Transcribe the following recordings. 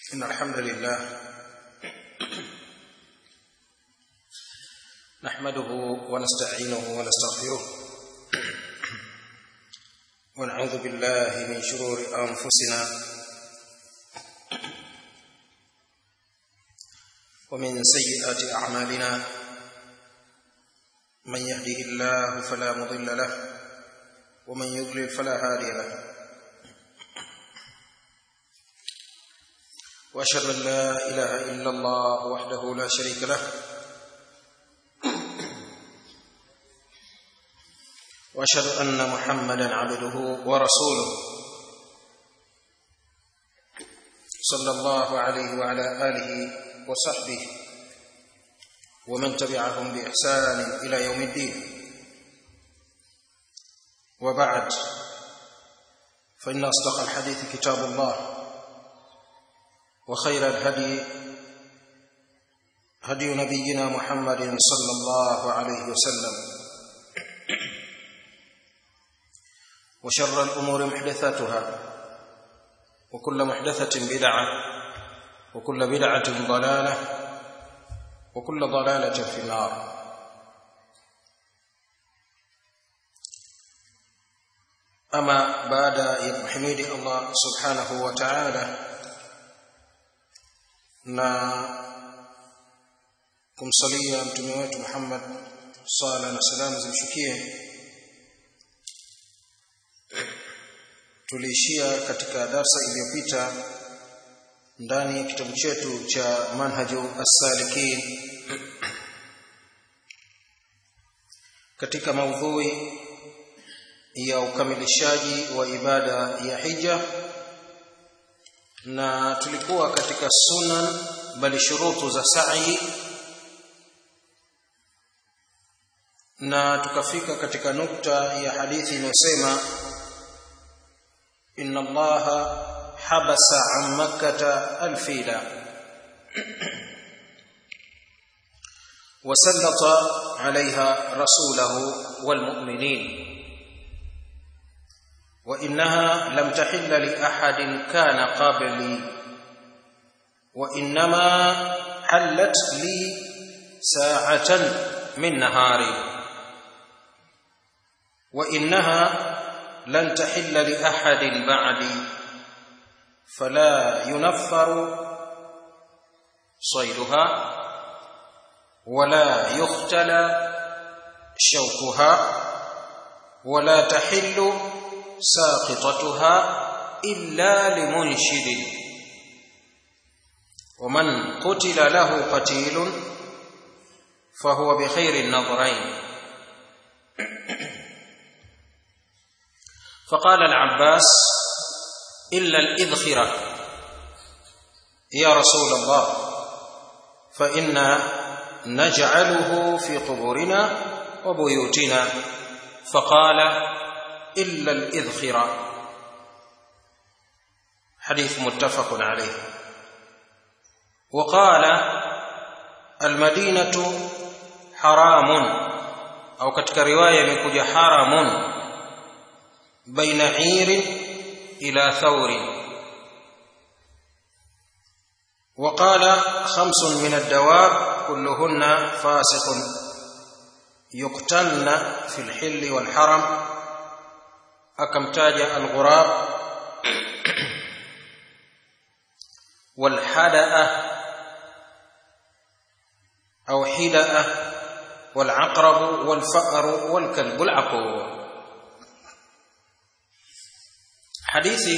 إن الحمد لله نحمده ونستعينه ونستغفره ونعوذ بالله من شرور أنفسنا ومن سيئات أعمالنا من يهده الله فلا مضل له ومن يضلل فلا هادي له واشهد ان لا اله الا الله وحده لا شريك له واشهد ان محمدا عبده ورسوله صلى الله عليه وعلى اله وصحبه ومن تبعهم باحسان الى يوم الدين وبعد فان اصدق الحديث كتاب الله وخير الهدي هدي نبينا محمد صلى الله عليه وسلم وشر الامور محدثاتها وكل محدثه بدعه وكل بدعه ضلاله وكل ضلاله في النار اما بعد يحمد الله سبحانه وتعالى na kumsalia mtume wetu Muhammad sala na salamu zimshukie tuliishia katika darsa iliyopita ndani ya kitabu chetu cha manhaju as-salikin katika maudhui ya ukamilishaji wa ibada ya hija na tulikuwa katika sunan bali shurutu za sa'i na tukafika katika nukta ya hadithi inayosema inna allaha habasa an makkata alfila وسلط عليها رسوله والمؤمنين وانها لم تحل لاحد كان قبلي وانما حلت لي ساعه من نهاري وانها لن تحل لاحد بعدي فلا ينفر صيدها ولا يختلى شوكها ولا تحل ساقطتها إلا لمنشد ومن قتل له قتيل فهو بخير النظرين فقال العباس إلا الإذخرة يا رسول الله فإنا نجعله في قبورنا وبيوتنا فقال إلا الإذخرة حديث متفق عليه وقال المدينة حرام أو كتك رواية يمكوج حرام بين عير إلى ثور وقال خمس من الدواب كلهن فاسق يقتلن في الحل والحرم akamtaja alghurab walhadaa au hidaa walaqrab walfa'r walkalb alaqur hadithi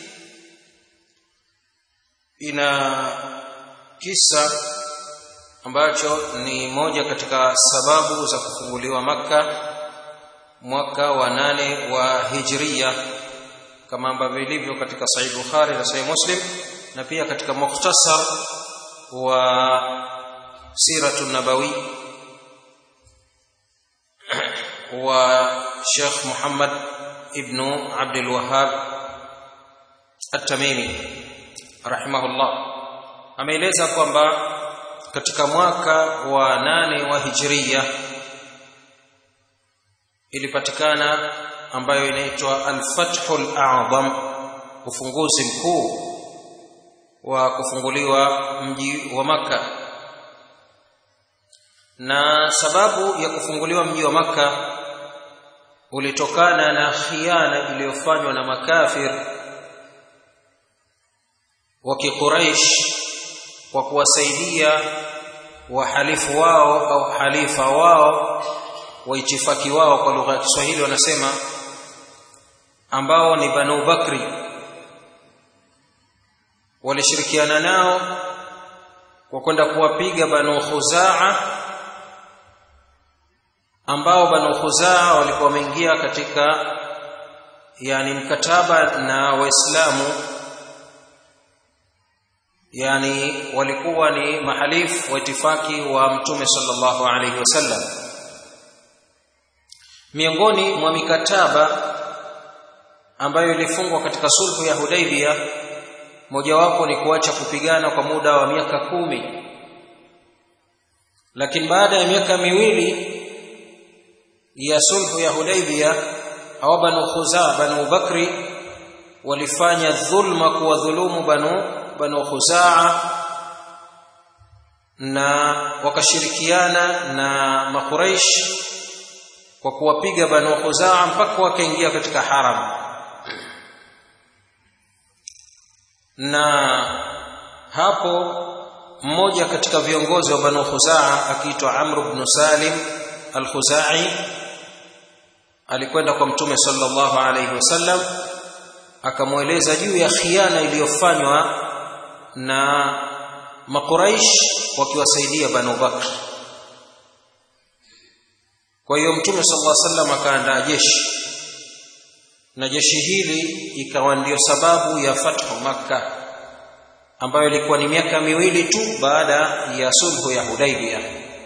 ina kisa ambacho ni moja katika sababu za kufunguliwa maka mwaka wa nane wa hijria kama ambavyo ilivyo katika sahih bukhari na sahih muslim na pia katika mukhtasar wa siratu nabawi wa Sheikh Muhammad ibn Abdul Wahhab At-Tamimi rahimahullah ameeleza kwamba katika mwaka wa nane wa hijria ilipatikana ambayo inaitwa al-fathul a'zam ufunguzi mkuu wa kufunguliwa mji wa Makka na sababu ya kufunguliwa mji wa Makka ulitokana na khiana iliyofanywa na makafir wa Quraysh kwa kuwasaidia wahalifu wao au halifa wao waitifaki wao kwa lugha ya Kiswahili wanasema ambao ni Banu Bakri walishirikiana nao kwa kwenda kuwapiga Banu Khuzaa ambao Banu Khuzaa walikuwa wameingia katika yani mkataba na Waislamu yani walikuwa ni mahalifu wa itifaki wa Mtume sallallahu alaihi wasallam miongoni mwa mikataba ambayo ilifungwa katika sulhu ya Hudaibia mojawapo ni kuacha kupigana kwa muda wa miaka kumi lakini baada ya miaka miwili ya sulhu ya Hudaibia au Banu Khuzaa Banu Bakri walifanya dhulma kuwadhulumu Banu Banu Khuzaa na wakashirikiana na Makuraish kwa kuwapiga Banu Khuzaa mpaka wakaingia katika haram na hapo mmoja katika viongozi wa Banu Khuzaa akiitwa Amr ibn Salim al-Khuzai alikwenda kwa Mtume sallallahu alayhi wasallam akamweleza juu ya khiana iliyofanywa na Makuraish wakiwasaidia Banu Bakr kwa hiyo Mtume sallallahu alayhi wasallam akaandaa jeshi na jeshi hili ikawa ndio sababu ya fathu Makka ambayo ilikuwa ni miaka miwili tu baada ya sulhu ya Hudaibiyah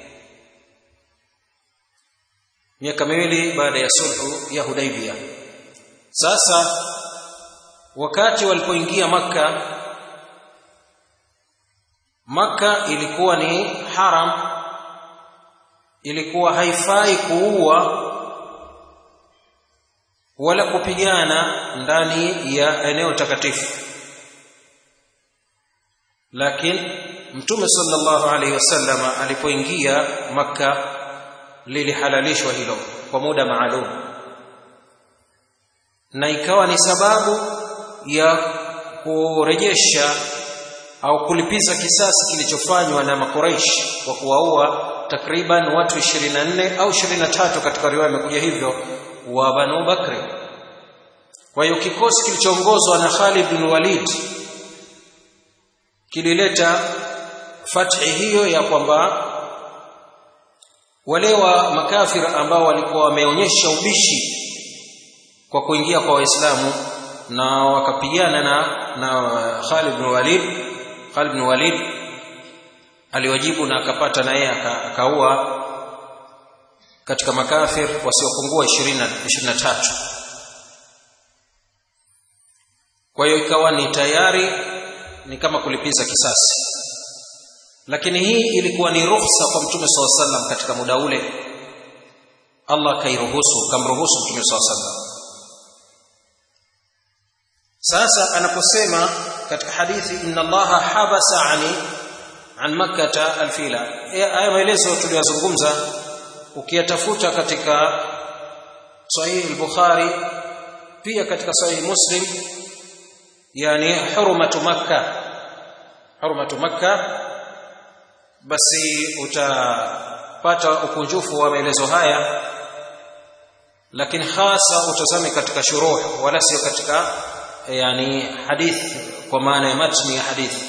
miaka miwili baada ya sulhu ya Hudaibiyah sasa wakati walipoingia Makka Makka ilikuwa ni haram ilikuwa haifai kuua wala kupigana ndani ya eneo takatifu lakini mtume sallallahu alaihi wasallam alipoingia makka lilihalalishwa hilo kwa muda maalum na ikawa ni sababu ya kurejesha au kulipiza kisasi kilichofanywa na makuraish kwa kuwaua takriban watu 24 au 23 katika riwaya imekuja hivyo wa Banu Bakri. Kwa hiyo kikosi kilichoongozwa na Khalid bin Walid kilileta fathi hiyo ya kwamba wale wa makafir ambao walikuwa wameonyesha ubishi kwa kuingia kwa Waislamu na wakapigana na na Khalid bin Walid Khalid bin Walid aliwajibu na akapata na yeye akaua katika makafir wasiopungua 20 23 kwa hiyo ikawa ni tayari ni kama kulipiza kisasi lakini hii ilikuwa ni ruhusa kwa mtume SAW sallam katika muda ule Allah kairuhusu kamruhusu mtume SAW sallam sasa anaposema katika hadithi inna allaha habasa ani an makkata alfila haya maelezo tuliyozungumza ukiyatafuta katika sahih al-bukhari pia katika sahih muslim yani hurmatu makka hurmatu makka basi utapata ukunjufu wa maelezo haya lakini hasa utazame katika shuruh wala sio katika yani hadith kwa maana ya matni ya hadithi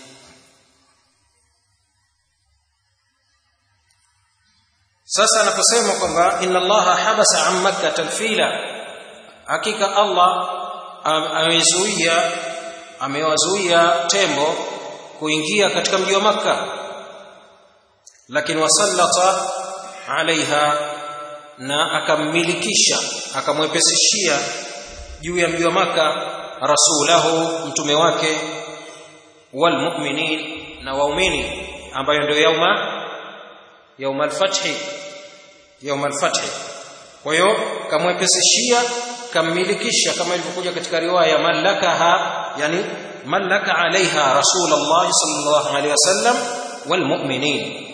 sasa anaposema kwamba inna allaha habasa an makkah alfila hakika allah amezuia amewazuia tembo kuingia katika mji wa makka lakini wasallata alaiha na akammilikisha akamwepesishia juu ya mji wa maka rasulahu mtume wake walmuminin na waumini ambayo ndio yauma yauma alfathi yauma alfathi kwa hiyo kamwepesishia kammilikisha kama ilivyokuja katika riwaya malakaha yani ملك عليها رسول الله صلى الله عليه وسلم والمؤمنين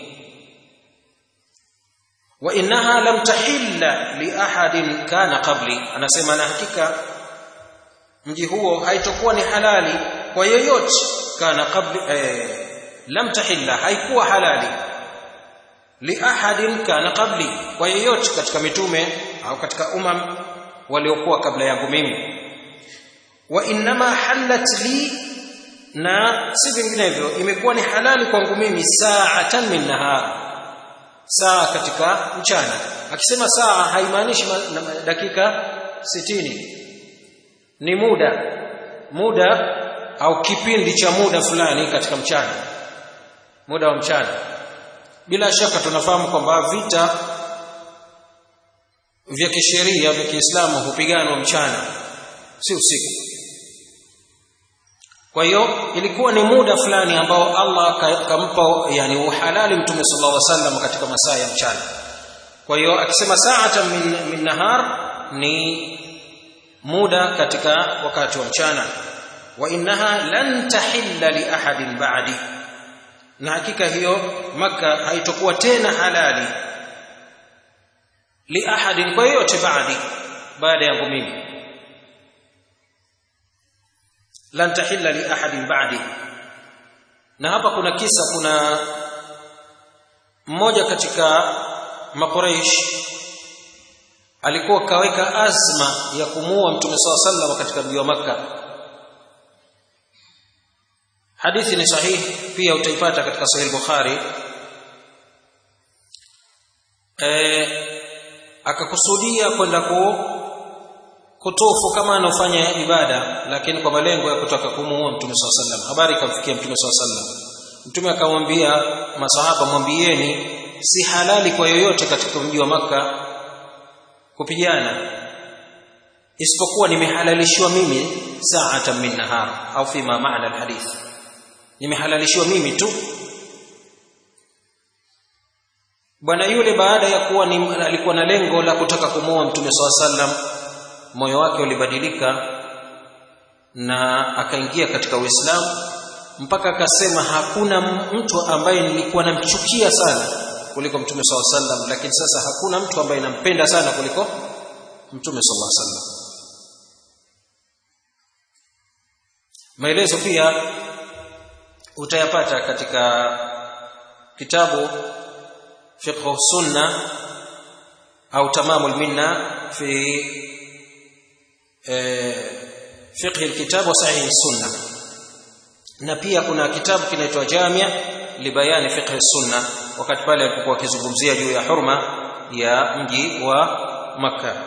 وإنها لم تحل لأحد كان قبلي أنا سيما نحكيك mji huo haitokuwa ni halali kwa yeyote kana qabli eh, lam tahilla haikuwa halali li ahadin kana qabli kwa yeyote katika mitume au katika umam waliokuwa kabla yangu mimi wa innama halat li na si vinginevyo imekuwa ni halali kwangu mimi sa'atan min nahar saa katika mchana akisema saa haimaanishi dakika sitini ni muda muda au kipindi cha muda fulani katika mchana muda wa mchana bila shaka tunafahamu kwamba vita vya kisheria vya Kiislamu hupiganwa mchana si usiku kwa hiyo ilikuwa ni muda fulani ambao Allah kampa yani uhalali mtume sallallahu alaihi wasallam katika masaa ya mchana kwa hiyo akisema sa'atan min, min nahar ni muda katika wakati wa mchana wa innaha lan tahilla li ahadin ba'di na hakika hiyo maka haitokuwa tena halali li ahadin kwa yote baadi baada yangu mimi lan tahilla li ahadin ba'di na hapa kuna kisa kuna mmoja katika makuraish alikuwa kaweka azma ya kumuua mtume saw sallam katika mji wa makka hadithi ni sahihi pia utaipata katika sahih bukhari e, akakusudia kwenda ku kutufu kama anafanya ibada lakini kwa malengo ya kutaka kumuua mtume saw sallam habari ikamfikia mtume saw sallam mtume akamwambia masahaba mwambieni si halali kwa yoyote katika mji wa maka kupigana isipokuwa nimehalalishiwa mimi sa'atan min nahar au fima maana alhadith nimehalalishiwa mimi tu bwana yule baada ya kuwa ni, alikuwa na lengo la kutaka kumuoa mtume saw sallam moyo wake ulibadilika na akaingia katika Uislamu mpaka akasema hakuna mtu ambaye nilikuwa namchukia sana kuliko mtume saw sallam lakini sasa hakuna mtu ambaye nampenda sana kuliko mtume sallallahu alaihi wasallam maelezo pia utayapata katika kitabu fiqh sunna au tamamul minna fi fiqh alkitab wa sahih sunna na pia kuna kitabu kinaitwa jamia libayani fiqh sunna wakati pale alipokuwa akizungumzia juu ya hurma ya mji wa makka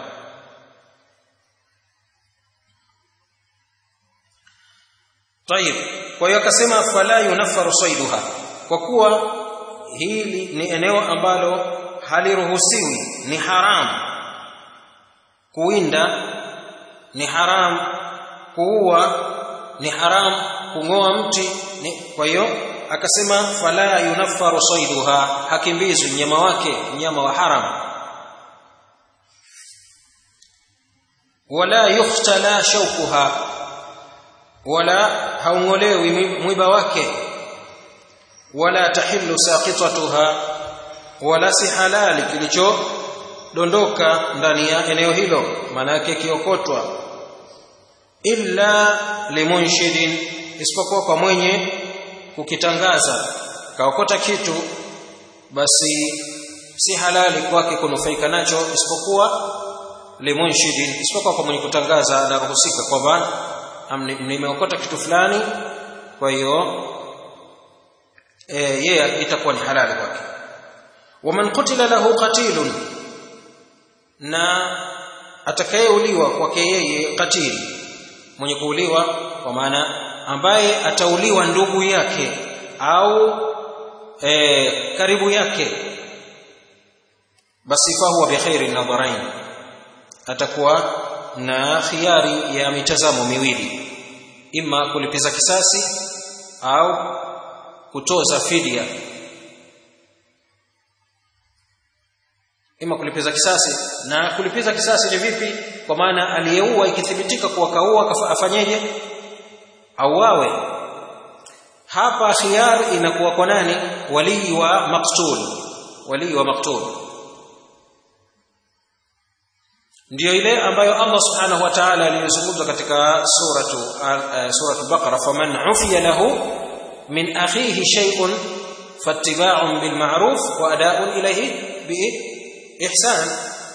طيب kwa hiyo akasema fala yunaffaru saiduha kwa kuwa hili ni eneo ambalo haliruhusiwi ni haram kuwinda ni haram kuua ni haram kung'oa mti ni kwa hiyo akasema fala yunaffaru saiduha hakimbizwi mnyama wake mnyama wa haram wala yuhtala shaukuha wala haungolewi mwiba wake wala tahillu saqitatuha wala si halali kilichodondoka ndani ya eneo hilo maana yake kiokotwa illa limunshidin isipokuwa kwa mwenye kukitangaza kaokota kitu basi si halali kwake kunufaika nacho isipokuwa limunshidin isipokuwa kwa mwenye kutangaza anaruhusika kwamba nimeokota kitu fulani kwa hiyo e, yeye itakuwa ni halali kwake waman qutila lahu qatilun na atakayeuliwa kwake yeye katili mwenye kuuliwa kwa maana ambaye atauliwa ndugu yake au e, karibu yake basi fahuwa bikhairi nadharain atakuwa na khiari ya mitazamo miwili ima kulipiza kisasi au kutoza fidia ima kulipiza kisasi na kulipiza kisasi ni vipi kwa maana aliyeua ikithibitika kuwa kaua afanyeje auawe hapa khiyar inakuwa kwa nani walii wa maktul walii wa maktul ndiyo ile ambayo Allah subhanahu wa ta'ala aliyozungumza katika suratu uh, suratu Baqara faman ufiya lahu min akhihi shay'un fattiba'un bil ma'ruf wa ada'un ilayhi bi ihsan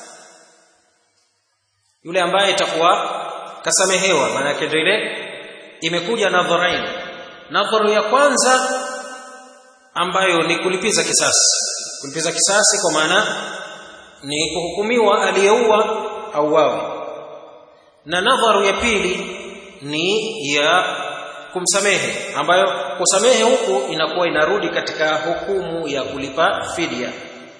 yule ambaye itakuwa kasamehewa maana yake ndio ile imekuja nadharain nadharu ya kwanza ambayo ni kulipiza kisasi kulipiza kisasi kwa maana ni kuhukumiwa aliyeua auawe na nadharu ya pili ni ya kumsamehe ambayo kusamehe huku inakuwa inarudi katika hukumu ya kulipa fidia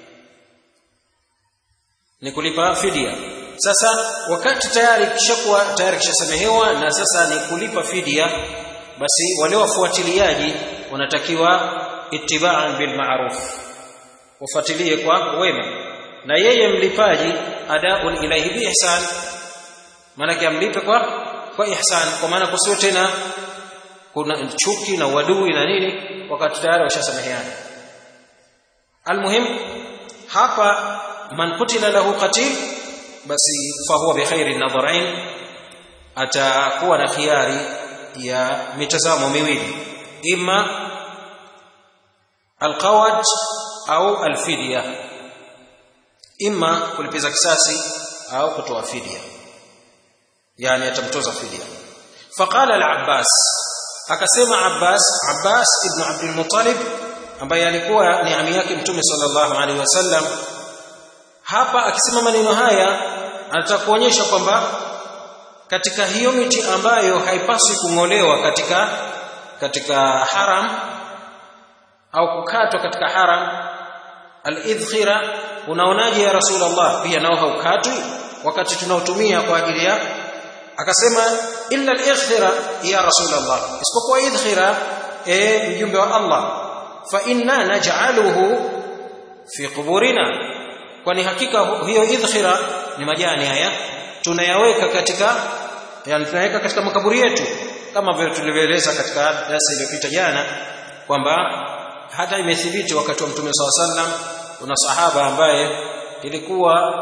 ni kulipa fidia sasa wakati tayari kishakuwa tayari kishasamehewa na sasa ni kulipa fidia basi wale wafuatiliaji wanatakiwa ittiba'an bil ma'ruf wafuatilie kwa wema na yeye mlipaji adaun ilaihi bi ihsan maana amlipe kwa kwa ihsan kwa maana kusiwe tena kuna chuki na uadui na nini wakati tayari washasameheana almuhim hapa man kutila lahu qatil basi fahuwa bikhairi nadharain atakuwa na khiari ya mitazamo miwili ima alqawad au alfidya ima kulipiza kisasi au kutoa fidia yani atamtoza fidia faqala al-abbas akasema abbas abbas ibn abdul muttalib ambaye alikuwa ni ami yake mtume sallallahu alaihi wasallam hapa akisema maneno haya anataka kuonyesha kwamba katika hiyo miti ambayo haipaswi kung'olewa katika katika haram au kukatwa katika haram al-idkhira unaonaje ya rasulullah pia nao haukatwi wakati tunaotumia kwa ajili ya akasema illa al-idkhira ya rasulullah isipokuwa idkhira e mjumbe wa Allah fa inna naj'aluhu fi quburina kwani hakika hiyo idkhira ni majani haya tunayaweka katika yani tunaweka katika makaburi yetu kama vile tulivyoeleza katika darasa iliyopita jana kwamba hata imethibiti wakati wa mtume SAW sallam kuna sahaba ambaye ilikuwa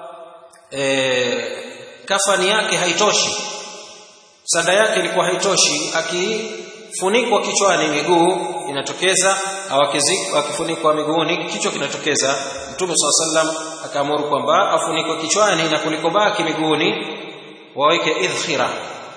e, kafani yake haitoshi sanda yake ilikuwa haitoshi akifunikwa kichwani miguu inatokeza au akifunikwa miguuni kichwa kinatokeza mtume SAW sallam akaamuru kwamba afunikwe kichwani na kulikobaki miguuni waweke idkhira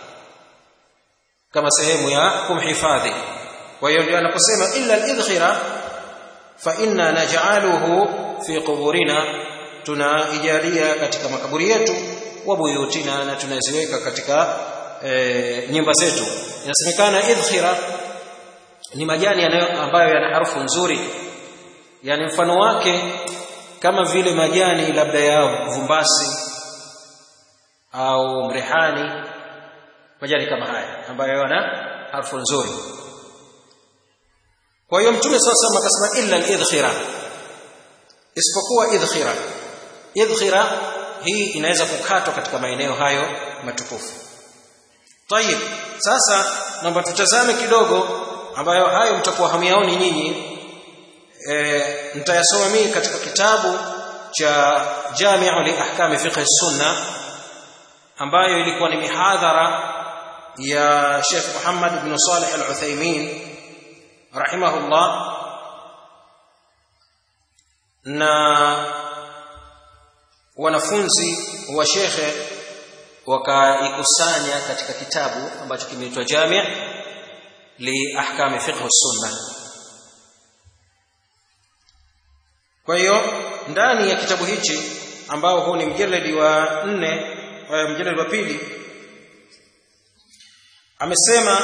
kama sehemu ya kumhifadhi kwa hiyo ndio anaposema illa al-idkhira fa inna naj'aluhu fi quburina tunaijalia katika makaburi yetu wa buyutina na tunaziweka katika e, nyumba zetu inasemekana idkhira ni majani ambayo yana harufu nzuri yani mfano wake kama vile majani labda ya vumbasi au mrehani majani kama haya ambayo yana harufu nzuri kwa hiyo mtume sasa akasema illa al-idkhira isipokuwa idkhira idkhira hii inaweza kukatwa katika maeneo hayo matukufu tayib sasa naomba tutazame kidogo ambayo hayo mtakuwa hamyaoni nyinyi e, nitayasoma mimi katika kitabu cha Jami'u li ahkami fiqh sunna ambayo ilikuwa ni mihadhara ya Sheikh Muhammad ibn Salih al-Uthaymeen rahimahullah na wanafunzi wa shekhe wakaikusanya katika kitabu ambacho kimeitwa Jami' li ahkami fiqh sunna kwa hiyo ndani ya kitabu hichi ambao huu ni mjeledi wa nne mjeledi wa pili amesema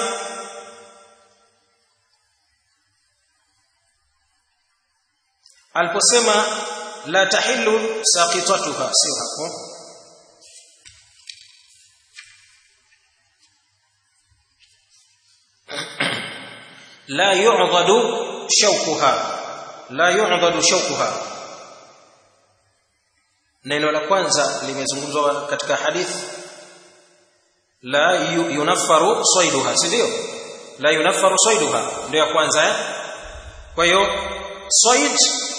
aliposema la tahillu saqitatuha sio hapo la yu'dadu shawkuha la yu'dadu shawkuha neno la kwanza limezungumzwa katika hadithi la yunaffaru saiduha si ndio la yunaffaru saiduha ndio ya kwanza eh kwa hiyo said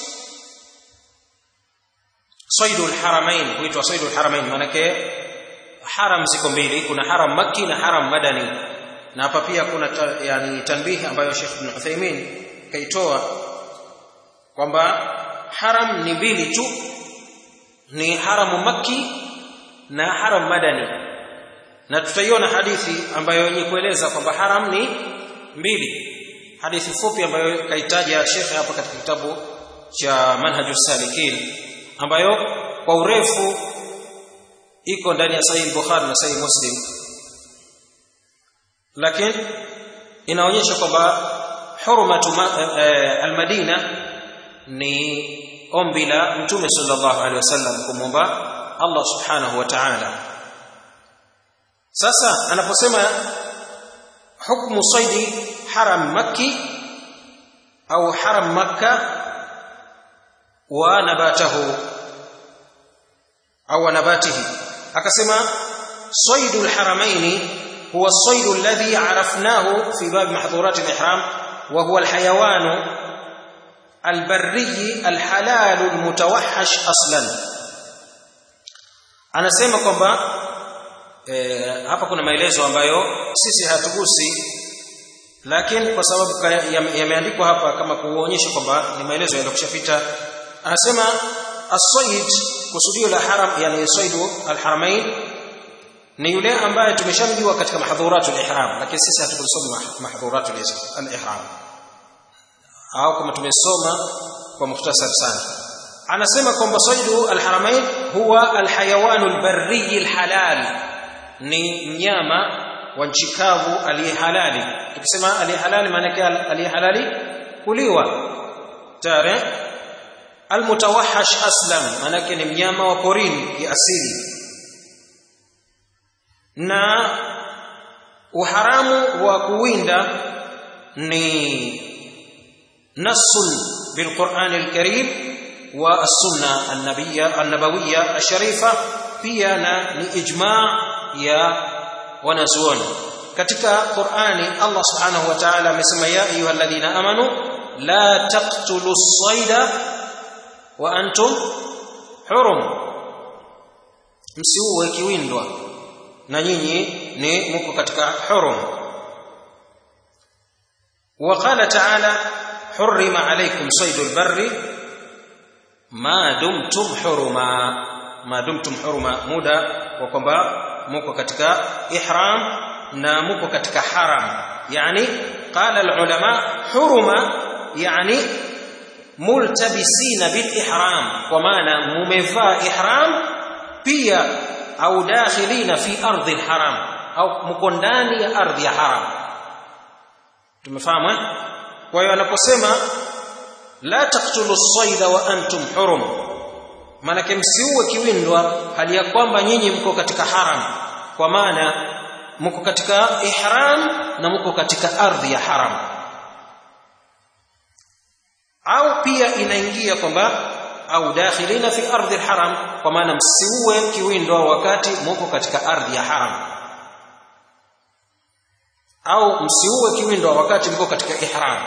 saidul haramain huitwa saidul haramain maanake haram ziko mbili kuna haram makki na haram madani na hapa pia kuna ta, yani tanbihi ambayo Sheikh Ibn Uthaymeen kaitoa kwamba haram ni mbili tu ni haramu makki na haram madani na tutaiona hadithi ambayo yenye kueleza kwamba haram ni mbili hadithi fupi ambayo kaitaja Sheikh hapa katika kitabu cha Manhajus Salikin ambayo kwa urefu iko ndani ya Sahih Bukhari na Sahih Muslim lakini inaonyesha kwamba hurmatu almadina ni ombi la mtume sallallahu alaihi wasallam kumwomba Allah subhanahu wa ta'ala sasa anaposema hukmu saidi haram makki au haram makka wa nabatahu au nabatihi akasema saidul haramaini huwa الصيد الذي عرفناه في باب محظورات الإحرام وهو الحيوان البري الحلال المتوحش أصلا anasema kwamba e, hapa kuna maelezo ambayo sisi hatugusi lakini kwa sababu yameandikwa hapa kama kuonyesha kwamba ni maelezo yaliyokushapita anasema as-sayd kusudio la haram yani saydu al-haramain ni yule ambaye tumeshamjua katika mahdhuratul ihram lakini sisi hatukusoma mahdhuratul ihram au kama tumesoma kwa mukhtasar sana anasema kwamba saydu alharamain huwa alhayawanu albarri alhalal ni mnyama wa nchi kavu aliyehalali tukisema aliyehalali maana yake aliyehalali kuliwa tare almutawahash aslam maana yake ni mnyama wa porini kiasili na uharamu wa kuwinda ni nasun bilquran alkarim wa as-sunna an-nabiyya an-nabawiyya ash-sharifa pia na ni ijma' ya wanazuoni katika Qur'ani Allah subhanahu wa ta'ala amesema ya ayyuhalladhina amanu la taqtulu as-sayda wa antum hurum msiuwe kiwindwa na nyinyi ni mko katika hurum وقال تعالى حرم عليكم صيد البر ما دمتم حرما ما دمتم حرما muda wa kwamba mko katika ihram na mko katika haram yani qala alulama huruma yani multabisina bil ihram kwa maana mumevaa ihram pia au dakhilina fi ardhi alharam au mko ndani ya ardhi ya haram tumefahamu eh kwa hiyo anaposema la taqtulu as-sayda wa antum hurum maanake msiuwe kiwindwa hali ya kwamba nyinyi mko katika haram kwa maana mko katika ihram na mko katika ardhi ya haram au pia inaingia kwamba au dakhilina fi ardhi alharam kwa maana msiuwe kiwindwa wakati mko katika ardhi ya haram au msiuwe kiwindwa wakati mko katika ihram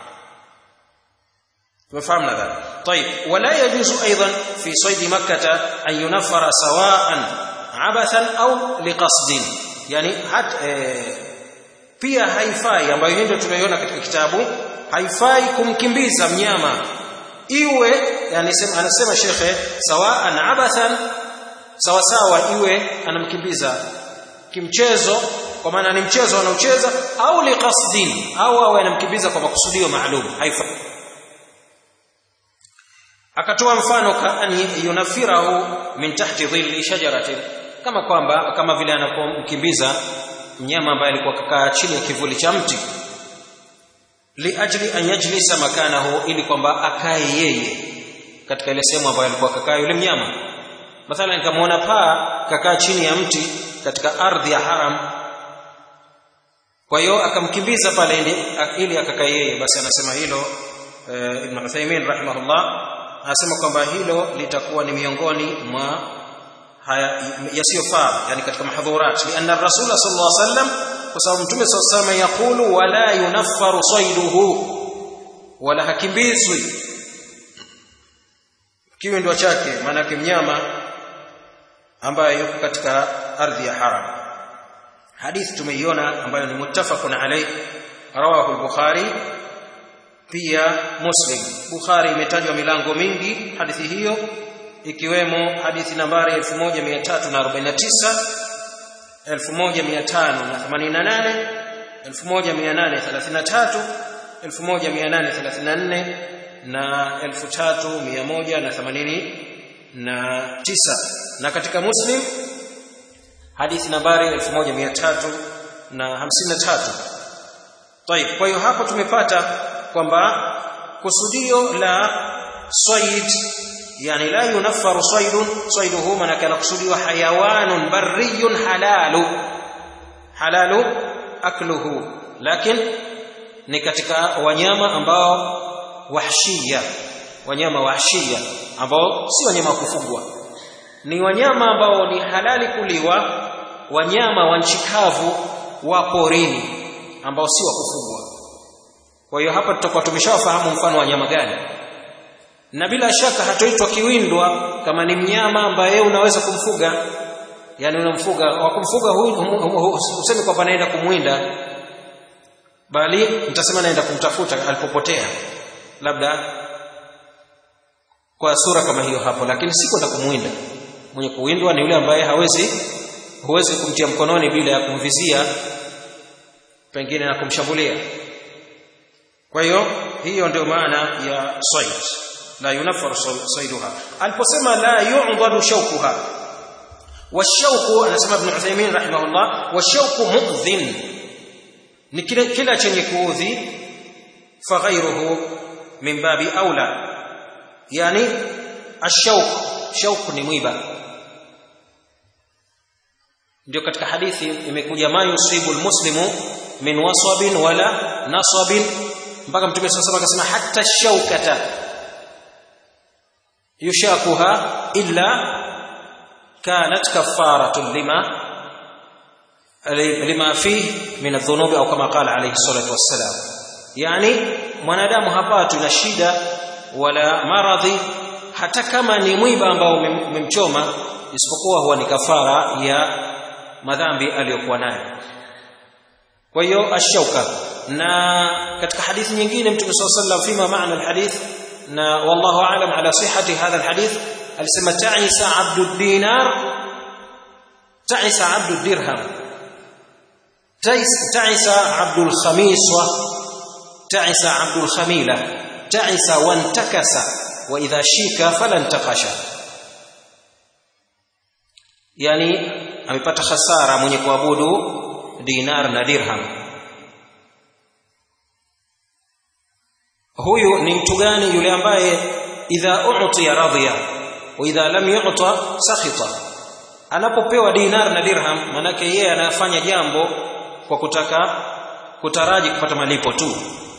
tumefahamu nadhani طيب ولا يجوز ايضا في صيد مكه ان ينفر سواء عبثا او لقصد يعني hat pia haifai ambayo hii ndio tunaiona katika kitabu haifai kumkimbiza mnyama iwe yani anasema shekhe sawaan abathan sawa sawa iwe anamkimbiza kimchezo kwa maana ni mchezo anaocheza au liqasdin au awe anamkimbiza kwa makusudio maalum haifai akatoa mfano kaani yunafirahu min tahti dhilli shajaratin kama kwamba kama vile anapomkimbiza mnyama ambaye alikuwa kakaa chini ya kivuli cha mti liajli an yajlisa makanahu ili kwamba akae yeye katika ile sehemu ambayo alikuwa kakaa yule mnyama mathalan nikamwona paa kakaa chini ya mti katika ardhi ya haram kwa hiyo akamkimbiza pale ili akakaa yeye basi anasema hilo e, Ibn Uthaymeen rahimahullah anasema kwamba hilo litakuwa ni miongoni mwa yasiyofaa yani katika mahdhurat lianna rasul sallallahu alaihi wasallam kwa sababu mtume sallallahu alayhi wasallam yakulu wala yunaffaru sayduhu wala hakimbizwi kiwindo chake maana mnyama ambaye yuko katika ardhi ya haram hadithi tumeiona ambayo ni muttafaqun alayh rawahu al-bukhari pia muslim bukhari imetajwa milango mingi hadithi hiyo ikiwemo hadithi nambari 1349 1588 1833 1834 na 3189 na katika muslim hadithi nambari 1353 طيب kwa hiyo hapo tumepata kwamba kusudio la sayd yani la yunaffaru saydun sayduhu maana kana kusudiwa hayawanun barriyun halalu halalu akluhu lakini ni katika wanyama ambao wahshia wanyama wahshia ambao si wanyama wa kufugwa ni wanyama ambao ni halali kuliwa wanyama wa nchi kavu wa porini ambao si wa kufugwa kwa hiyo hapa tutakuwa tumeshawafahamu mfano wa nyama gani na bila shaka hatoitwa kiwindwa kama ni mnyama ambaye unaweza kumfuga yani unamfuga wa kumfuga huyu useme kwamba naenda kumwinda bali mtasema naenda kumtafuta alipopotea labda kwa sura kama hiyo hapo lakini si kwenda kumwinda mwenye kuwindwa ni yule ambaye hawezi huwezi kumtia mkononi bila ya kumvizia pengine na kumshambulia kwa hiyo hiyo ndio maana ya sayd la yunaffaru sayduha aliposema la yu'dadu shawkuha washauku anasema ibn Uthaymeen rahimahullah washauku mu'dhin ni kile kila chenye kuudhi faghairuhu min babi aula yani ashauk shauk ni mwiba ndio katika hadithi imekuja ma yusibu almuslimu min wasabin wala nasabin mpaka mtume sallallahu alayhi wasallam akasema hatta shaukata yushakuha illa kanat kafaratun lima lima fihi min adh-dhunubi au kama qala alayhi salatu wassalam yani mwanadamu hapatwi na shida wala maradhi hata kama ni mwiba ambao umemchoma isipokuwa huwa ni kafara ya madhambi aliyokuwa nayo kwa hiyo ashauka na katika hadithi nyingine mtume sallallahu alayhi wasallam fima maana alhadith na wallahu aalam ala sihhati hadha alhadith alisema ta'isa abdu dinar ta'isa abdu dirham ta'isa abdu alkhamiswa ta'isa abdu alkhamila ta'isa wantakasa wa idha shika falantakasha yani amepata hasara mwenye kuabudu dinar na dirham huyu ni mtu gani yule ambaye idha u'tiya radhiya wa idha lam yu'ta sakhita anapopewa dinar na dirham manake yeye anafanya jambo kwa kutaka kutaraji kupata malipo tu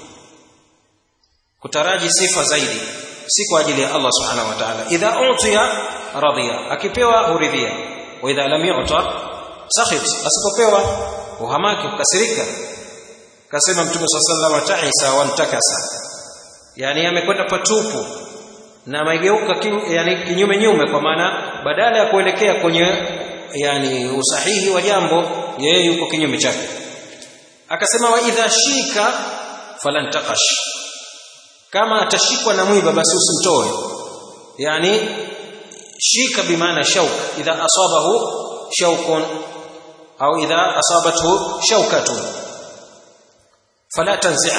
kutaraji sifa zaidi si kwa ajili ya Allah subhanahu wa ta'ala idha utiya radhiya akipewa huridhia wa idha lam yu'ta sakhit asipopewa uhamaki ukasirika kasema mtume sallallahu alayhi wasallam ta'isa wa ntakasa yani amekwenda patupu na amegeuka yani kinyume nyume kwa maana badala ya kuelekea kwenye yani usahihi wa jambo yeye yuko kinyume chake akasema wa idha shika falan taqash kama atashikwa na mwiba basi usimtoe yani shika bimaana shauk idha asabahu shaukun au idha asabathu shaukatun fala tanzi'a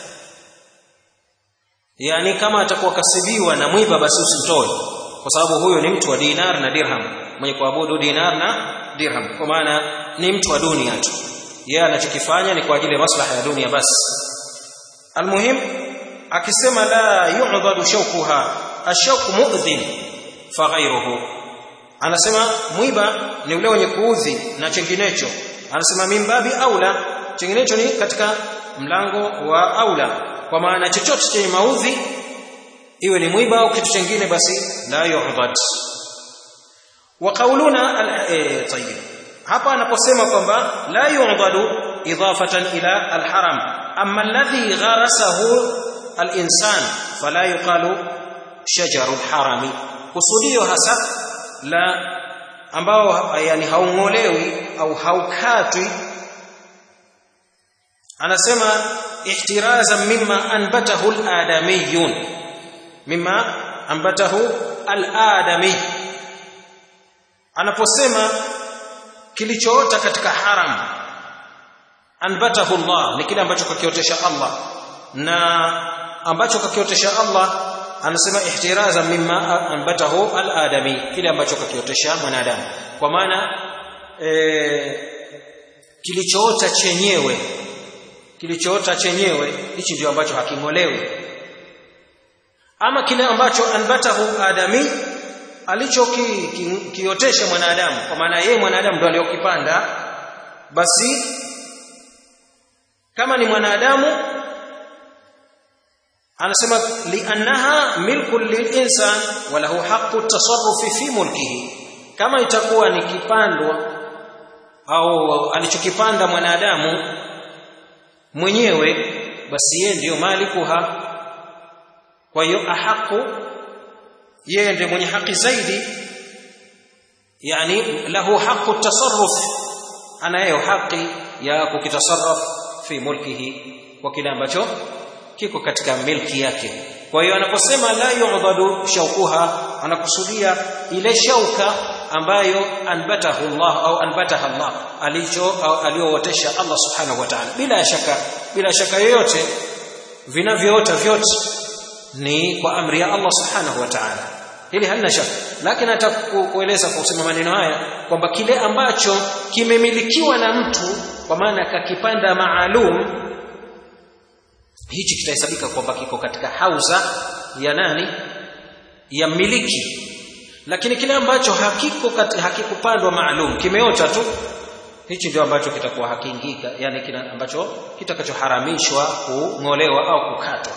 yani kama atakuwa kasibiwa na mwiba basi usimtoe kwa sababu huyo ni mtu wa dinar na dirham mwenye kuabudu dinar na dirham kwa maana ni mtu wa dunia tu yeye anachokifanya ni kwa ajili ya maslaha ya dunia basi almuhim akisema la yu'dadu shawkuha ashawku mu'dhin fa ghayruhu anasema mwiba ni ule wenye kuudhi na chenginecho anasema mimbabi aula chenginecho ni katika mlango wa aula kwa maana chochote chenye maudhi iwe ni mwiba au kitu kingine basi la yu'dad wa qauluna e, tayyib hapa anaposema kwamba la yu'dadu إضافة إلى الحرم أما الذي غرسه الإنسان فلا يقال شجر الحرم kusudio hasa la ambao yani haungolewi au haukatwi anasema ihtirazan mimma anbatahu al-adamiyun mimma anbatahu al-adami anaposema kilichoota katika haram anbatahu Allah ni kile ambacho kakiotesha Allah na ambacho kakiotesha Allah anasema ihtiraza mimma anbatahu al-adami kile ambacho kakiotesha mwanadamu kwa maana e, kilichoota chenyewe kilichoota chenyewe hichi ndio ambacho haking'olewi ama kile ambacho anbatahu adami alichokiotesha ki, ki, mwanadamu kwa maana yeye mwanadamu ndo aliyokipanda basi kama ni mwanadamu anasema liannaha milku lilinsan wa lahu haqqu tasarrufi fi mulkihi kama itakuwa ni kipandwa au alichokipanda mwanadamu mwenyewe basi yeye ndiyo malikuha kwa hiyo ahaqu yeye ndiye mwenye haki zaidi yani lahu haqqu tasarruf anayo haki ya kukitasarraf fi mulkihi kwa kile ambacho kiko katika milki yake kwa hiyo anaposema la yu'dadu shaukuha anakusudia ile shauka ambayo anbatahu Allah au anbataha Allah alicho aliootesha Allah subhanahu wa ta'ala bila shaka bila shaka yoyote vinavyoota vyote ni kwa amri ya Allah subhanahu wa ta'ala hili halina shaka lakini nataka kueleza kwa kusema maneno haya kwamba kile ambacho kimemilikiwa na mtu kwa maana kakipanda maalum hichi kitahesabika kwamba kiko katika hauza ya nani ya miliki lakini kile ambacho hakiko hakikupandwa maalum kimeota tu hichi ndio ambacho kitakuwa hakiingika yani kile ambacho kitakachoharamishwa kung'olewa au kukatwa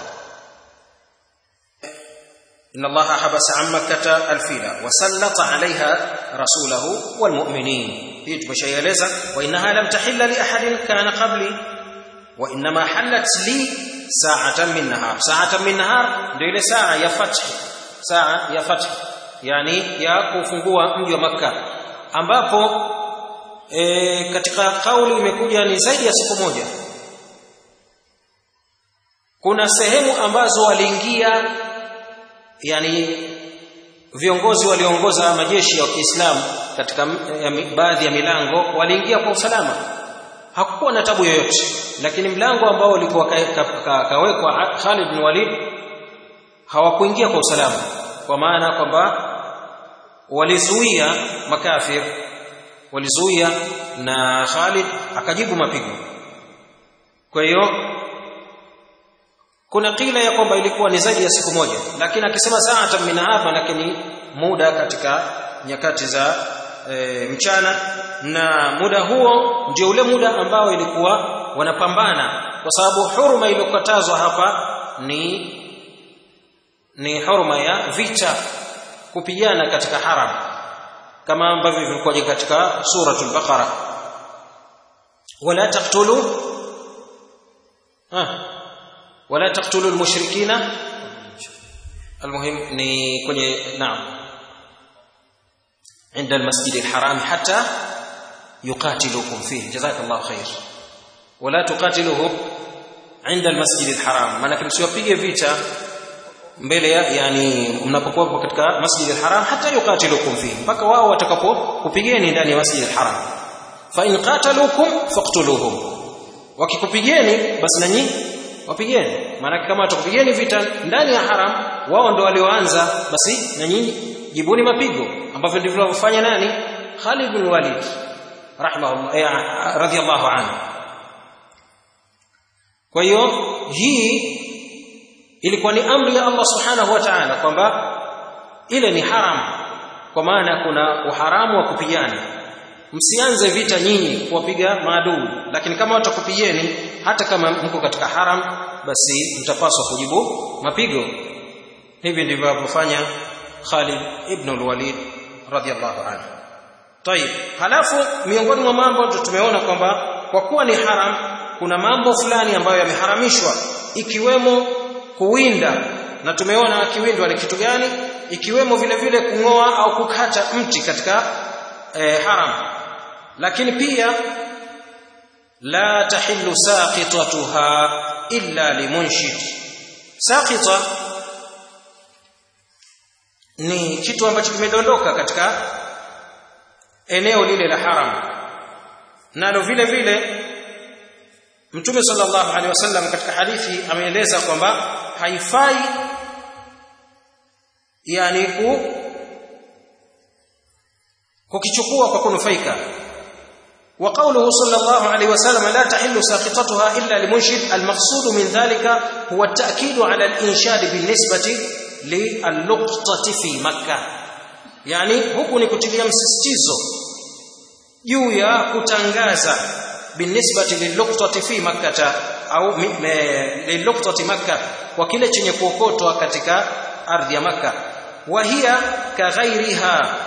إن الله حبس عن مكة الفيلة وسلط عليها رسوله والمؤمنين هي تبشيلeza وإنها لم تحل لأحد كان قبلي وإنما حلت لي ساعة من نهار ساعة من نهار ndio ile saa ya fath saa ya fath yani ya kufungua mji wa Makka ambapo e, katika kauli imekuja ni zaidi ya siku moja kuna sehemu ambazo waliingia yani viongozi waliongoza majeshi ya Kiislamu katika baadhi ya milango waliingia kwa usalama hakukuwa na tabu yoyote lakini mlango ambao ulikuwa kawekwa ka, ka, Khalid bin Walid hawakuingia kwa usalama kwa maana kwamba walizuia makafir walizuia na Khalid akajibu mapigo kwa hiyo kuna kila ya kwamba ilikuwa ni zaidi ya siku moja lakini akisema saata min hapa lakini muda katika nyakati za e, mchana na muda huo ndio ule muda ambao ilikuwa wanapambana kwa sababu huruma iliyokatazwa hapa ni ni huruma ya vita kupigana katika haram kama ambavyo vilikuwa katika suratul baqara wala taqtulu ah wala taqtulu almushrikina المهم ni kwenye naam عند المسجد الحرام حتى يقاتلوكم فيه جزاك الله خير ولا تقاتلوهم عند المسجد الحرام maana msiwapige vita mbele ya yani mnapokuwa katika masjid al-haram hata yuqatilukum fihi mpaka wao watakapokupigeni ndani ya masjid al-haram fa in qataluukum faqtuluhum wakikupigeni basi nanyi wapigeni maana kama watakupigeni vita ndani ya haram wao ndio walioanza basi na nyinyi jibuni mapigo ambavyo ndivyo walivyofanya nani Khalid bin Walid rahimahullah eh, radhiyallahu anhu kwa hiyo hii ilikuwa ni amri ya Allah subhanahu wa ta'ala kwamba ile ni haram kwa maana kuna uharamu wa kupigana msianze vita nyinyi kuwapiga maadui lakini kama watakupigeni hata kama mko katika haram basi mtapaswa kujibu mapigo hivi ndivyo alivyofanya Khalid ibn al-Walid radhiyallahu anhu. Tayib, halafu miongoni mwa mambo tumeona kwamba kwa kuwa ni haram kuna mambo fulani ambayo yameharamishwa ikiwemo kuwinda na tumeona kiwindwa ni kitu gani ikiwemo vile vile kung'oa au kukata mti katika eh, haram lakini pia la tahillu saqitatuha illa limunshid saqita ni kitu ambacho kimedondoka katika eneo lile la haram nalo vile vile Mtume sallallahu alaihi wasallam katika hadithi ameeleza kwamba haifai yani ku kukichukua kwa kunufaika وقوله صلى الله عليه وسلم لا تحل ساقطتها إلا لمنشد المقصود من ذلك هو التأكيد على الإنشاد بالنسبة للقطة في مكة يعني huku ni kutilia msisitizo juu ya kutangaza binisbati liluqtati fi makkah au liluqtati makkah kwa kile chenye kuokotwa katika ardhi ya makkah wa hiya kaghairiha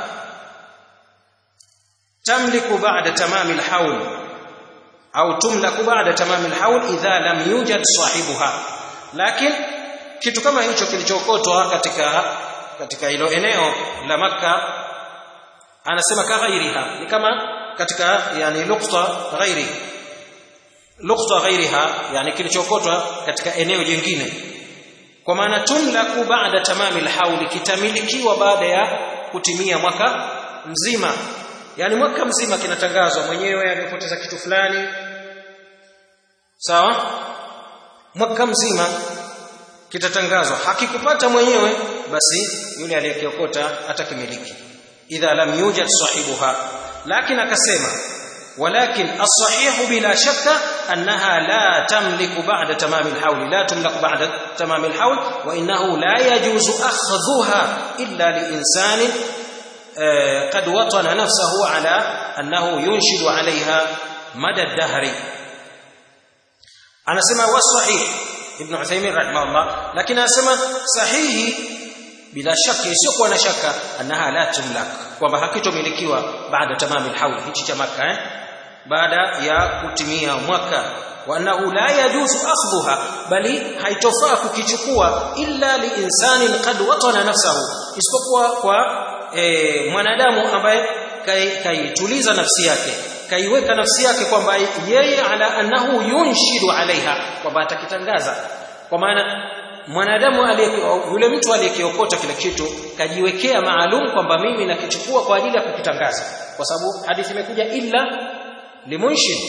tamliku ba'da tamami alhawl au tumlaku ba'da tamami alhawl idha lam yujad sahibuha lakini kitu kama hicho kilichookotwa katika katika hilo eneo la makka anasema kaghairiha ni kama katika yani lukta ghairi lukta ghairiha yani kilichokotwa katika eneo jingine kwa maana tumlaku baada tamami alhauli kitamilikiwa baada ya kutimia mwaka mzima yani mwaka mzima kinatangazwa mwenyewe amepoteza kitu fulani sawa mwaka mzima kitatangazwa hakikupata mwenyewe basi yule aliyekiokota atakimiliki idha lam yujad sahibuha lakini akasema ولكن الصحيح بلا شك أنها لا تملك بعد تمام الحول لا تملك بعد تمام الحول وإنه لا يجوز أخذها إلا لإنسان قد وطن نفسه على أنه ينشد عليها مدى الدهر أنا سمع والصحيح ابن عثيمين رحمه الله لكن أنا سمع صحيح bila shaka isiyokuwa na shaka annaha la tumlak kwamba hakitomilikiwa baada tamami alhawl hichi cha maka eh baada ya kutimia mwaka wa annahu la yajuzu akhdhuha bali haitofaa kukichukua illa liinsanin qad watana nafsahu isipokuwa kwa e, mwanadamu ambaye kaituliza kai nafsi yake kaiweka nafsi yake kwamba yeye ala annahu yunshidu alaiha kwamba atakitangaza kwa maana mwanadamu yule mtu aliyekiokota kile kitu kajiwekea maalum kwamba mimi nakichukua kwa ajili ya kukitangaza kwa sababu hadithi imekuja illa limunshid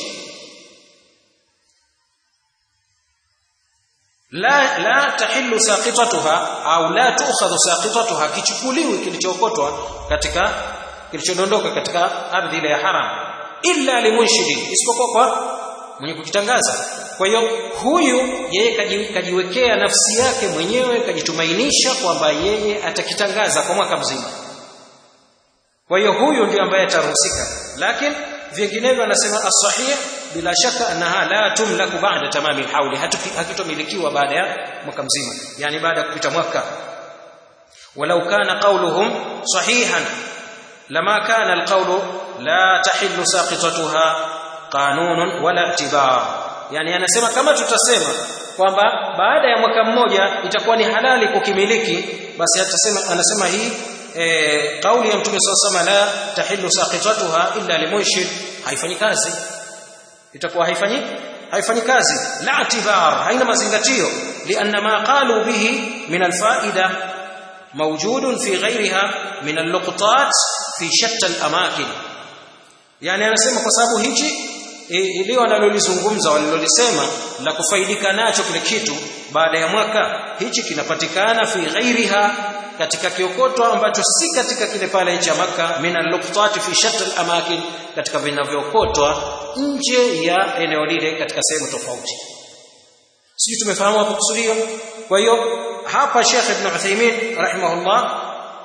la la tahillu saqitatuha au la tu'khadhu saqitatuha kichukuliwi kilichookotwa katika kilichodondoka katika ardhi ile ya haram illa limunshidi isipokuwa kwa mwenye kukitangaza kwa hiyo huyu yeye kajiwekea nafsi yake mwenyewe kajitumainisha kwamba yeye atakitangaza kwa mwaka mzima kwa hiyo huyu ndio ambaye ataruhusika lakini vinginevyo anasema as-sahih bila shaka annaha la tumlaku ba'da tamami al-hauli hakitomilikiwa baada ya mwaka mzima yani baada ya kupita mwaka walau kana qawluhum sahihan lama kana al-qawlu la tahillu saqitatuha qanunun wala i'tibar yani anasema kama tutasema kwamba baada ya mwaka mmoja itakuwa ni halali kukimiliki basi atasema anasema hii e, kauli ya mtume SAW la tahillu saqitatuha illa limunshid haifanyi kazi itakuwa haifanyi haifanyi kazi la i'tibar haina mazingatio lianna ma qalu bihi min alfaida mawjudun fi ghayriha min alluqtat fi shatta alamakin yani anasema kwa sababu hichi ili wanalolizungumza walilolisema la kufaidika nacho kile kitu baada ya mwaka hichi kinapatikana fi ghairiha katika kiokoto ambacho si katika kile pale cha maka min al-luqtat fi shatta al-amakin katika vinavyookotwa nje ya eneo lile katika sehemu tofauti sisi tumefahamu hapo kusudio kwa hiyo hapa Sheikh Ibn Uthaymeen rahimahullah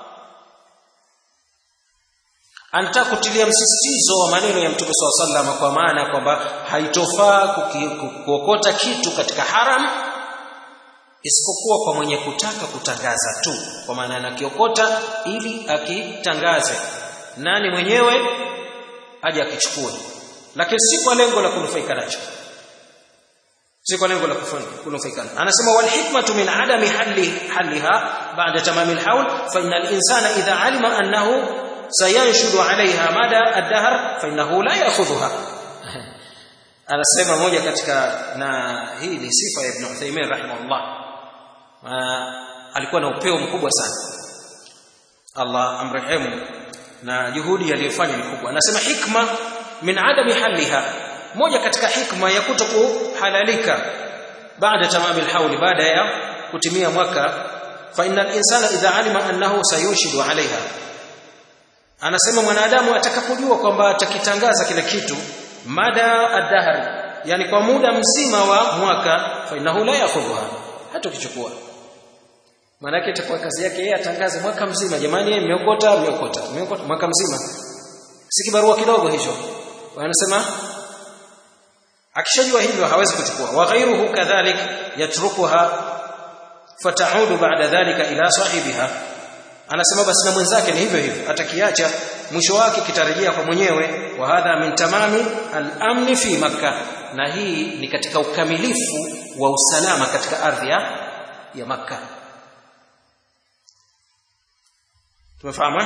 anataka kutilia msisitizo wa maneno ya Mtume SAW sallam kwa maana kwamba haitofaa kuokota kitu katika haram isipokuwa kwa mwenye kutaka kutangaza tu kwa maana anakiokota ili akitangaze nani mwenyewe aje akichukue lakini si kwa lengo la kunufaika nacho si kwa lengo la kunufaika anasema wal hikmatu min adami halli halliha ba'da tamam al hawl fa inna al insana idha alima annahu sayanshudu alaiha mada ad-dahr fa innahu la ya'khudhuha anasema moja katika na hii ni sifa ya Ibn Uthaymeen rahimahullah alikuwa na upeo mkubwa sana Allah amrehemu na juhudi aliyofanya ni kubwa anasema hikma min adami haliha moja katika hikma ya kutokuhalalika baada tamam alhawl baada ya kutimia mwaka fa innal insana idha alima annahu sayunshidu alaiha anasema mwanadamu atakapojua kwamba atakitangaza kile kitu mada ad-dahr yani kwa muda mzima wa mwaka fa innahu la yakhudha hata kichukua maana yake itakuwa kazi yake yeye atangaze mwaka mzima jamani mmeokota mmeokota mmeokota mwaka mzima si kibarua kidogo hicho wanasema akishajua hivyo hawezi kuchukua wa ghairuhu kadhalik yatrukuha fataudu ba'da dhalika ila sahibiha anasema basi na mwenzake ni hivyo hivyo atakiacha mwisho wake kitarejea kwa mwenyewe wa hadha min tamami al-amn fi makkah na hii ni katika ukamilifu wa usalama katika ardhi ya ya makkah tumefahamu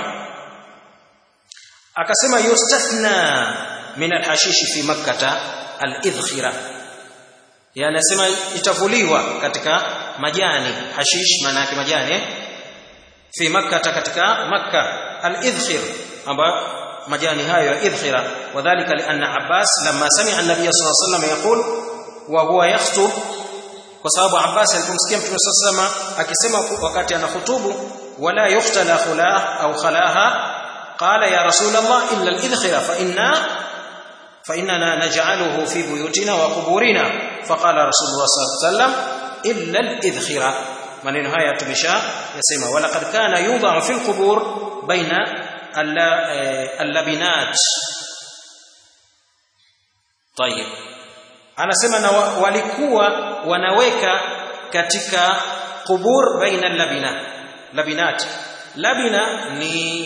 akasema yustathna min al-hashish fi makkah al-idkhira yani anasema itavuliwa katika majani hashish maana yake majani fi makkah katika makkah al-idkhir amba majani hayo ya idkhira wadhālika lianna Abbas lamma sami'a an-nabiy sallallahu alayhi wasallam yaqul wa huwa yakhutub kwa sababu Abbas alipomsikia Mtume sallallahu alayhi wasallam akisema wakati anahutubu wala yuhtala khulah au khalaha qala ya rasul Allah illa al-idkhira fa inna fa innana naj'aluhu fi buyutina wa quburina faqala rasulullah sallallahu alayhi wasallam illa al-idkhira maneno haya tumesha yasema wala qad kana yudha'u fil qubur baina اللبنات طيب anasema na walikuwa wanaweka katika qubur baina labina labinat labina ni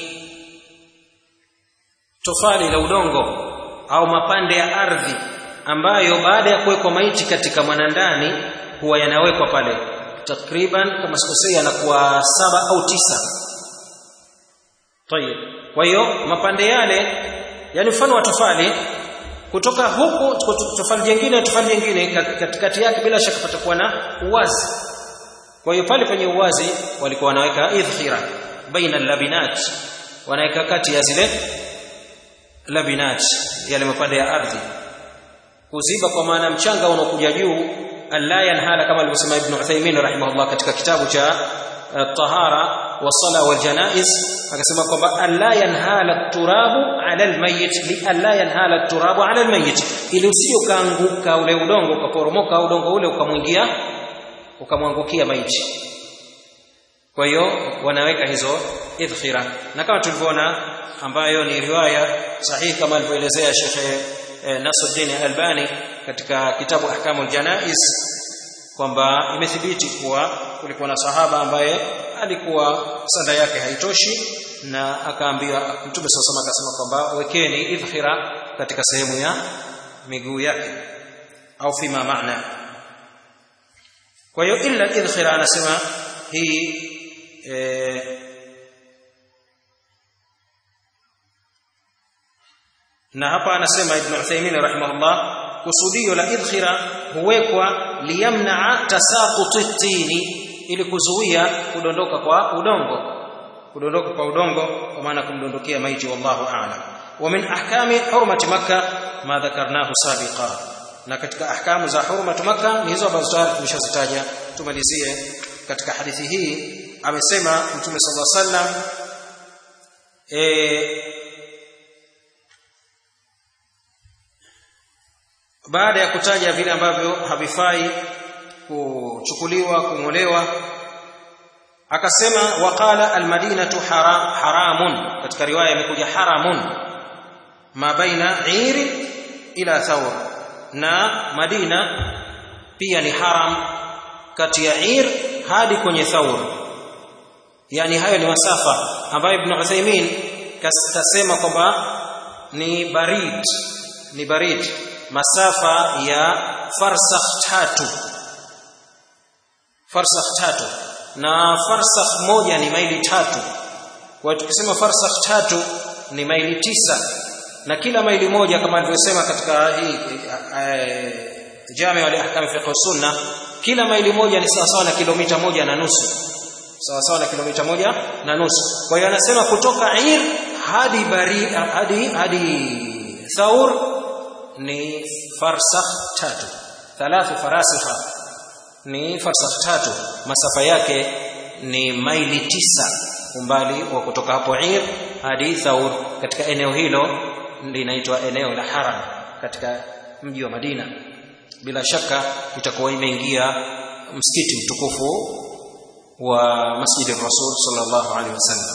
tofali la udongo au mapande ya ardhi ambayo baada ya kuwekwa maiti katika mwanandani huwa yanawekwa pale takriban kama sikosei yanakuwa saba au tisa Tayeb. Kwa hiyo mapande yale yani mfano wa tofali kutoka huku tofali jingine tofali jingine katikati yake bila shaka patakuwa na uwazi. Kwa hiyo pale penye uwazi walikuwa wanaweka idhkhira baina labinat wanaweka kati ya zile labinat yale mapande ya ardhi kuziba kwa maana mchanga unaokuja juu alla yanhala kama alivyosema Ibn Uthaymeen rahimahullah katika kitabu cha tahara wasala wal janaiz akasema kwamba alla yanhala turabu ala almayit li alla yanhala turabu ala almayit ili usio kaanguka ule udongo ukaporomoka udongo ule ukamwingia ukamwangukia maiti kwa hiyo wanaweka hizo idkhira na kama tulivyoona ambayo ni riwaya sahihi kama alivyoelezea Sheikh Nasruddin Albani katika kitabu Ahkamul Janaiz kwamba imethibiti kuwa kulikuwa na sahaba ambaye alikuwa sanda yake haitoshi na akaambiwa Mtume SAW akasema kwamba wekeni idhkhira katika sehemu ya miguu yake au fima maana kwa hiyo illa idhkhira anasema hii e, na hapa anasema Ibn Uthaymeen rahimahullah kusudio la idkhira huwekwa liyamnaa tasaquti tini ili kuzuia kudondoka kwa udongo kudondoka kwa udongo kwa maana kumdondokea maiti wallahu a'lam wa min ahkami hurmati makkah ma dhakarnahu sabiqa na katika ahkamu za hurmati makkah ni hizo ambazo tayari tumeshazitaja tumalizie katika hadithi hii amesema mtume sallallahu alaihi wasallam eh baada ya kutaja vile ambavyo havifai kuchukuliwa kungolewa akasema waqala almadinatu haram, haramun katika riwaya imekuja haramun ma baina iri ila thawr na madina pia ni haram kati ya ir hadi kwenye thawr yani hayo ni masafa ambayo ibn Uthaymeen kasema kwamba ni barid ni barid masafa ya farsakh tatu farsakh tatu na farsakh moja ni maili tatu kwa tukisema farsakh tatu ni maili tisa na kila maili moja kama alivyosema katika hii jami wal ahkam fiqh sunna kila maili moja ni sawa sawa na kilomita moja na nusu sawa sawa na kilomita moja na nusu kwa hiyo anasema kutoka ir hadi bari hadi hadi thaur ni farsakh tatu thalathu farasikha ni farsakh tatu masafa yake ni maili tisa umbali wa kutoka hapo ir hadi thaur katika eneo hilo linaitwa eneo la haram katika mji wa Madina bila shaka itakuwa imeingia msikiti mtukufu wa Masjid Rasul sallallahu alaihi wasallam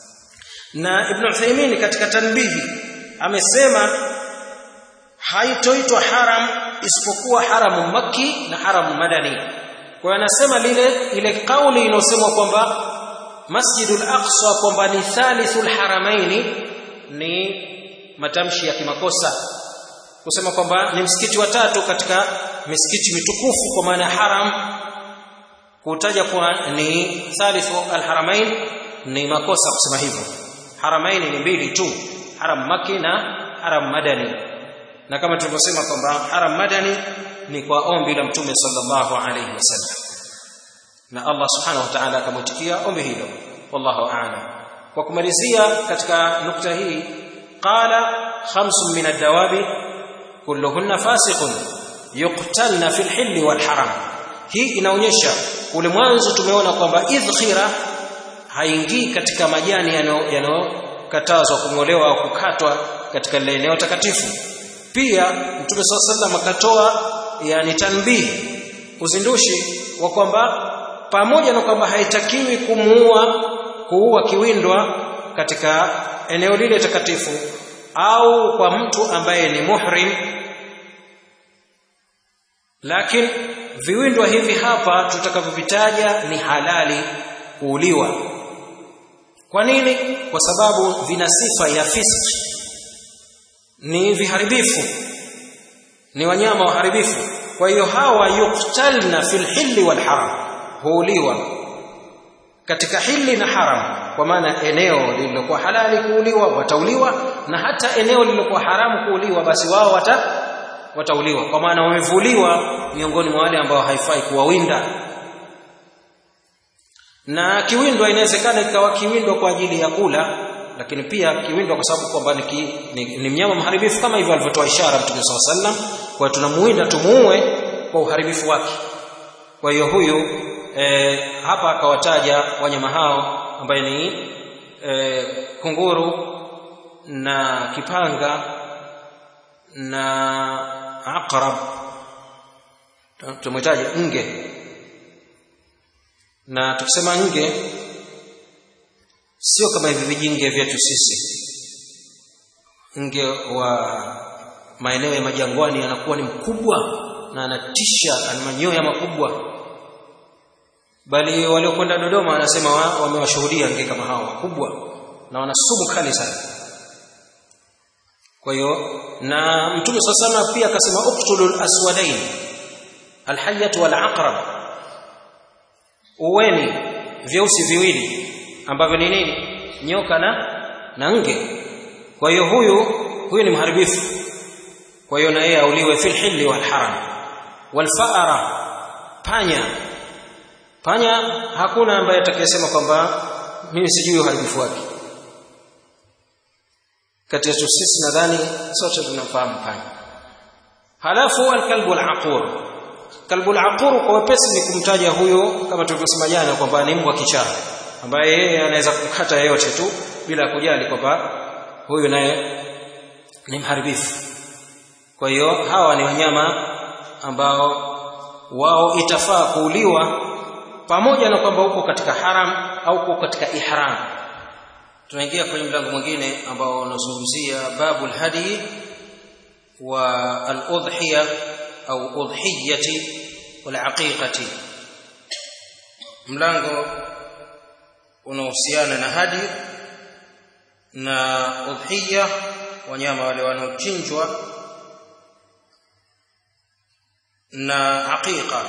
na Ibn Uthaymeen katika tanbihi amesema haitoitwa haram isipokuwa haramu makki na haramu madani kwa anasema lile ile kauli inosemwa kwamba Masjidul Aqsa kwamba ni thalithul haramaini ni matamshi ya kimakosa kusema kwamba ni msikiti wa tatu katika misikiti mitukufu kwa maana haram kutaja kuwa ni thalithu alharamain ni makosa kusema hivyo haramain ni mbili tu haram maki na haram madani na kama tulivyosema kwamba haram madani ni kwa ombi la mtume sallallahu alayhi wasallam na Allah subhanahu wa ta'ala akamwitikia ombi hilo wallahu a'lam kwa kumalizia katika nukta hii qala khamsun min ad-dawabi kulluhunna fasiqun yuqtalna fil hilli wal haram hii inaonyesha ule mwanzo tumeona kwamba idhkhira haingii katika majani yanayokatazwa kung'olewa au kukatwa katika lile eneo takatifu pia mtume swalla sallam akatoa yani tanbihi uzindushi wa kwamba pamoja na kwamba haitakiwi kumuua kuua kiwindwa katika eneo lile takatifu au kwa mtu ambaye ni muhrim lakini viwindwa hivi hapa tutakavyovitaja ni halali kuuliwa kwa nini kwa sababu vina sifa ya fiski ni viharibifu ni wanyama waharibifu kwa hiyo hawa yuktalna fil hilli wal haram huuliwa katika hili na haram kwa maana eneo lililokuwa halali kuuliwa watauliwa na hata eneo lililokuwa haramu kuuliwa basi wao wata watauliwa kwa maana wamevuliwa miongoni mwa wale ambao haifai kuwawinda na kiwindwa inawezekana ikawa kiwindwa kwa ajili ya kula lakini pia kiwindwa kwa sababu kwamba ni, ki, ni, ni mnyama mharibifu kama hivyo alivyotoa ishara Mtume SAW sallam kwa tunamuwinda tumuue kwa uharibifu wake kwa hiyo huyu e, hapa akawataja wanyama hao ambaye ni e, kunguru na kipanga na aqrab tumetaja nge na tukisema nge sio kama hivi vijinge vyetu sisi nge wa maeneo ya majangwani anakuwa ni mkubwa na anatisha ana manyoya makubwa bali waliokwenda Dodoma wanasema wamewashuhudia nge kama hao wakubwa na wana sumu kali sana kwa hiyo na mtume swalla pia akasema uqtulul aswadain alhayyatu wal aqrab uweni vyeusi viwili ambavyo ni nini nyoka na na nge kwa hiyo huyu huyu ni mharibifu kwa hiyo na yeye auliwe fil hilli wal haram wal faara panya panya hakuna ambaye atakayesema kwamba mimi sijui uharibifu wake kati yetu sisi nadhani sote tunamfahamu panya halafu alkalbu alaqur kalbu alaqur kwa wepesi ni kumtaja huyo kama tulivyosema jana kwamba ni mbwa kichaa ambaye yeye anaweza kukata yeyote tu bila kujali kwamba huyu naye ni mharibifu kwa hiyo hawa ni wanyama ambao wao itafaa kuuliwa pamoja na kwamba uko katika haram au uko katika ihram tunaingia kwenye mlango mwingine ambao unazungumzia babu alhadi wa aludhiya au udhiyati walaqiqati mlango unaohusiana na hadi na udhiya wanyama wale wanaochinjwa na aqiqa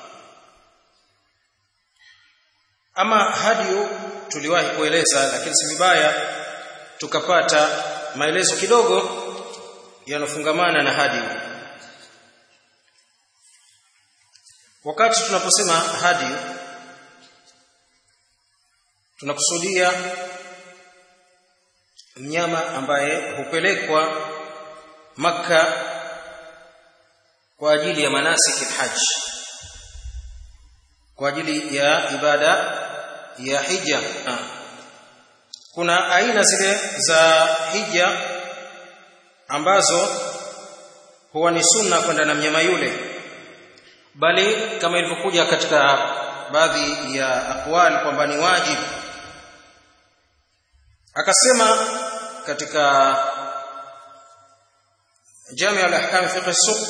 ama hadiyu tuliwahi kueleza lakini si vibaya tukapata maelezo kidogo yanofungamana na hadiyu wakati tunaposema hadiyu tunakusudia mnyama ambaye hupelekwa maka kwa ajili ya manasiki alhajj kwa ajili ya ibada ya hija kuna aina zile za hija ambazo huwa ni sunna kwenda na mnyama yule bali kama ilivyokuja katika baadhi ya aqwal kwamba ni wajibu akasema katika Jami' al-Ahkam fiqh as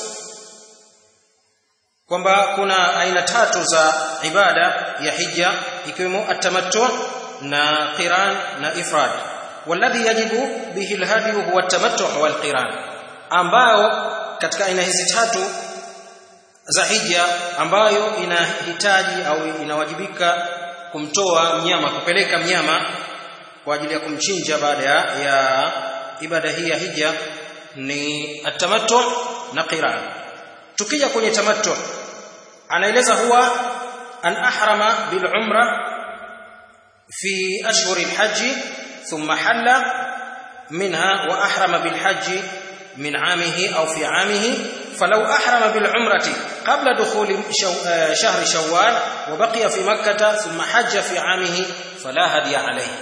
kwamba kuna aina tatu za ibada ya hija ikiwemo atamattu na qiran na ifrad walladhi yajibu bihi alhadi huwa atamattu wal qiran ambao katika aina hizi tatu za hija ambayo inahitaji au inawajibika kumtoa mnyama kupeleka mnyama kwa ajili ya kumchinja baada ya, ya ibada hii ya hija ni atamattu na qiran tukija kwenye tamattu anaeleza huwa an ahrama bil umra fi ashhur al hajj thumma halla minha wa ahrama bil hajj min amihi au fi amihi فلو أحرم بالعمرة قبل دخول شو شهر شوال وبقي في مكة ثم حج في عامه فلا هدي عليه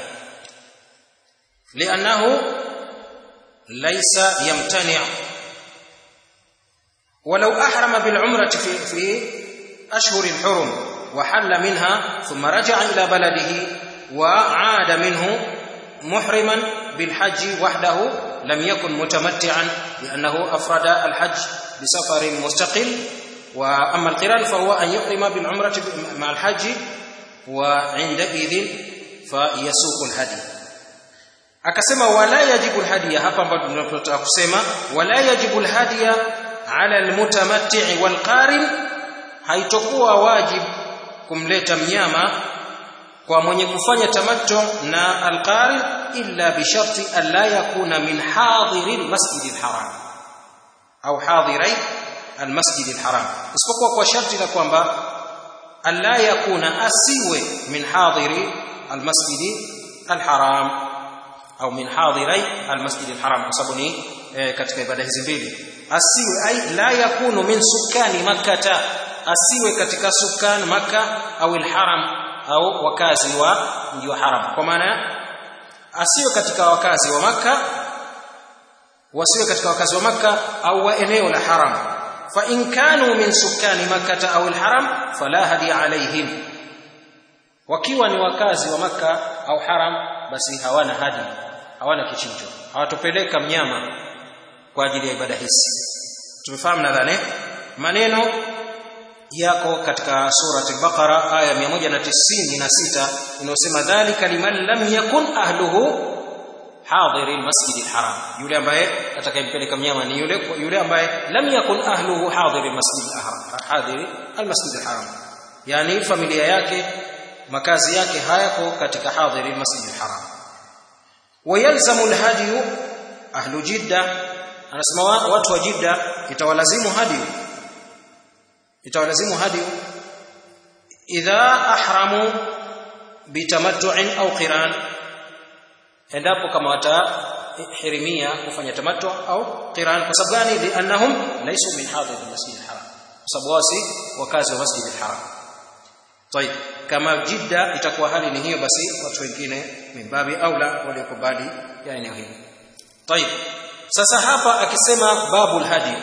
لأنه ليس يمتنع ولو أحرم بالعمرة في, في أشهر الحرم وحل منها ثم رجع إلى بلده وعاد منه محرما بالحج وحده لم يكن متمتعا لأنه أفرد الحج بسفر مستقل وأما القران فهو أن يحرم بالعمرة مع الحج وعندئذ فيسوق الهدي akasema wala yajibu alhadiya hapa ambapo tunapotaka kusema wala yajibu alhadiya ala almutamatti' walqarin haitokuwa wajib kumleta mnyama kwa mwenye kufanya tamattu na alqarin illa bi sharti an la yakuna min hadiri almasjid alharam au hadirai almasjid alharam isipokuwa kwa sharti la kwamba an la yakuna asiwe min hadiri almasjid alharam au min hadirai almasjid alharam kwa sababu ni e, katika ibada hizi mbili asiwe ai la yakunu min sukani makkata asiwe katika sukan makka au alharam au wakazi wa mji wa haram kwa maana asiwe katika wakazi wa makka wasiwe katika wakazi wa makka au wa eneo la haram fa in kanu min sukani makkata au alharam fala hadi alaihim wakiwa ni wakazi wa makka au haram basi hawana hadi hawana kichinjo hawatopeleka mnyama kwa ajili ya ibada hizi tumefahamu nadhani maneno yako katika surati al-Baqara aya 196 inayosema dhalika liman lam yakun ahluhu hadiri al-masjid al-haram yule ambaye atakayempeleka mnyama ni yule yule ambaye lam yakun ahluhu hadiri al-masjid al-haram hadiri al-masjid al-haram yani familia yake makazi yake hayako katika hadiri al-masjid al-haram wayalzamu al-hadi ahlu jidda anasema watu wa jidda itawalazimu hadi itawalazimu hadi idha ahramu bitamattu'in au qiran endapo kama watahirimia kufanya tamattu au qiran kwa sababu gani liannahum laysu min hadir almasjid alharam kwa sababu wasi wakazi wa masjid alharam طيب kama jidda itakuwa hali ni hiyo basi watu wengine mimbabi aula waliokubali ya eneo hili طيب sasa hapa akisema babul hadi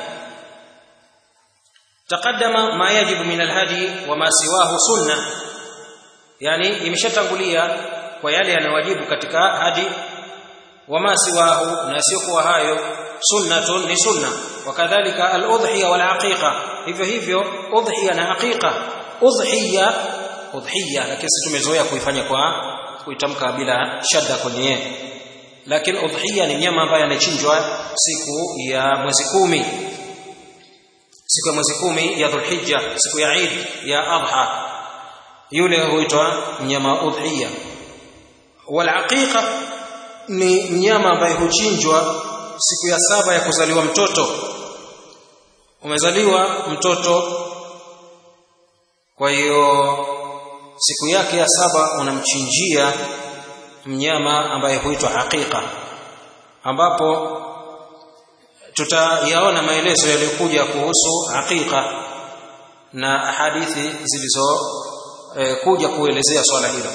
taqaddama ma yajibu min alhadi wa ma siwahu sunna yani imeshatangulia kwa yale yanayowajibu katika hadi wa ma siwahu na sio kwa hayo sunnatun ni sunna wakadhalika aludhiya wal aqiqa hivyo hivyo udhiya na aqiqa udhiya udhiya lakini sisi tumezoea kuifanya kwa kuitamka bila shadda kwenye lakini udhiya ni mnyama ambaye anachinjwa siku ya mwezi kumi siku ya mwezi kumi ya dhulhijja siku ya Eid ya adha yule huitwa mnyama udhiya wal aqiqa ni mnyama ambaye huchinjwa siku ya saba ya kuzaliwa mtoto umezaliwa mtoto kwa hiyo siku yake ya saba unamchinjia mnyama ambaye huitwa aqiqa ambapo tutayaona maelezo yaliyokuja kuhusu aqiqa na hadithi zilizo e, kuja kuelezea swala hilo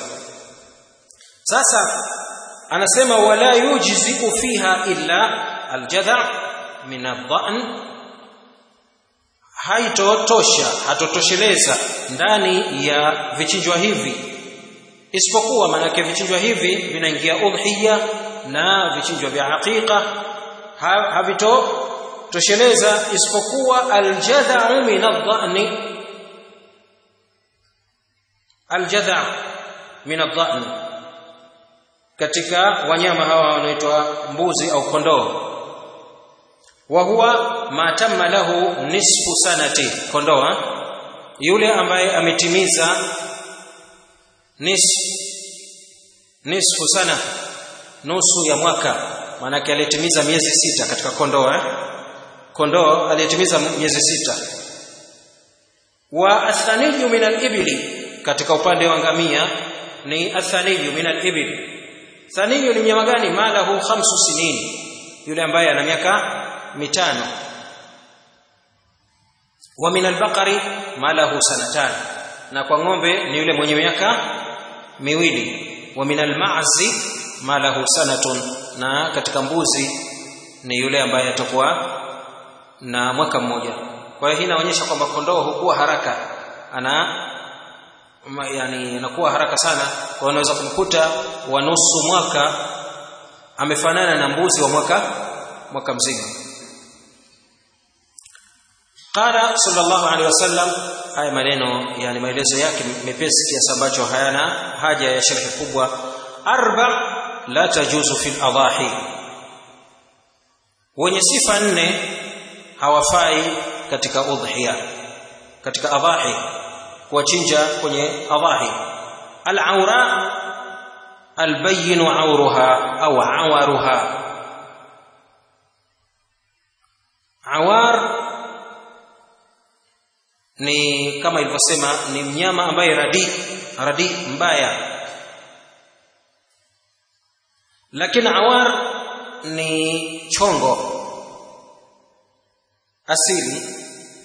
sasa anasema wala yujziku fiha illa aljadha min adhan haitotosha hatotosheleza ndani ya vichinjwa hivi isipokuwa maanake vichinjwa hivi vinaingia udhiya na vichinjwa vya aqiqa havitotosheleza isipokuwa aljadha'u min adh-dha'ni aljadha' min adh-dha'ni katika wanyama hawa wanaitwa mbuzi au kondoo wa huwa ma tamma lahu nisfu sanati kondoo yule ambaye ametimiza nisfu nisfu sana nusu ya mwaka maanake aliyetimiza miezi sita katika kondoo eh? kondoo aliyetimiza miezi sita wa athaniyu min al-ibli katika upande wa ngamia ni athaniyu min al-ibli thaniyu ni mnyama gani malahu khamsu sinini yule ambaye ana miaka mitano wa min al-baqari malahu sanatan na kwa ng'ombe ni yule mwenye miaka miwili wa min al-ma'zi malahu sanatun na katika mbuzi ni yule ambaye atakuwa na mwaka mmoja kwa hiyo hii inaonyesha kwamba kondoo hukua haraka ana yani inakuwa haraka sana kwa unaweza kumkuta wa nusu mwaka amefanana na mbuzi wa mwaka mwaka mzima qala sallallahu alaihi wasallam haya maneno yani maelezo yake mepesi kiasi ambacho hayana haja ya sharhi kubwa arba la tajuzu fil adahi wenye sifa nne hawafai katika udhiya katika adahi kuwachinja kwenye adahi al-aura al-bayyin awruha au awaruha awar ni kama ilivyosema ni mnyama ambaye radi radi mbaya lakini awar ni chongo asili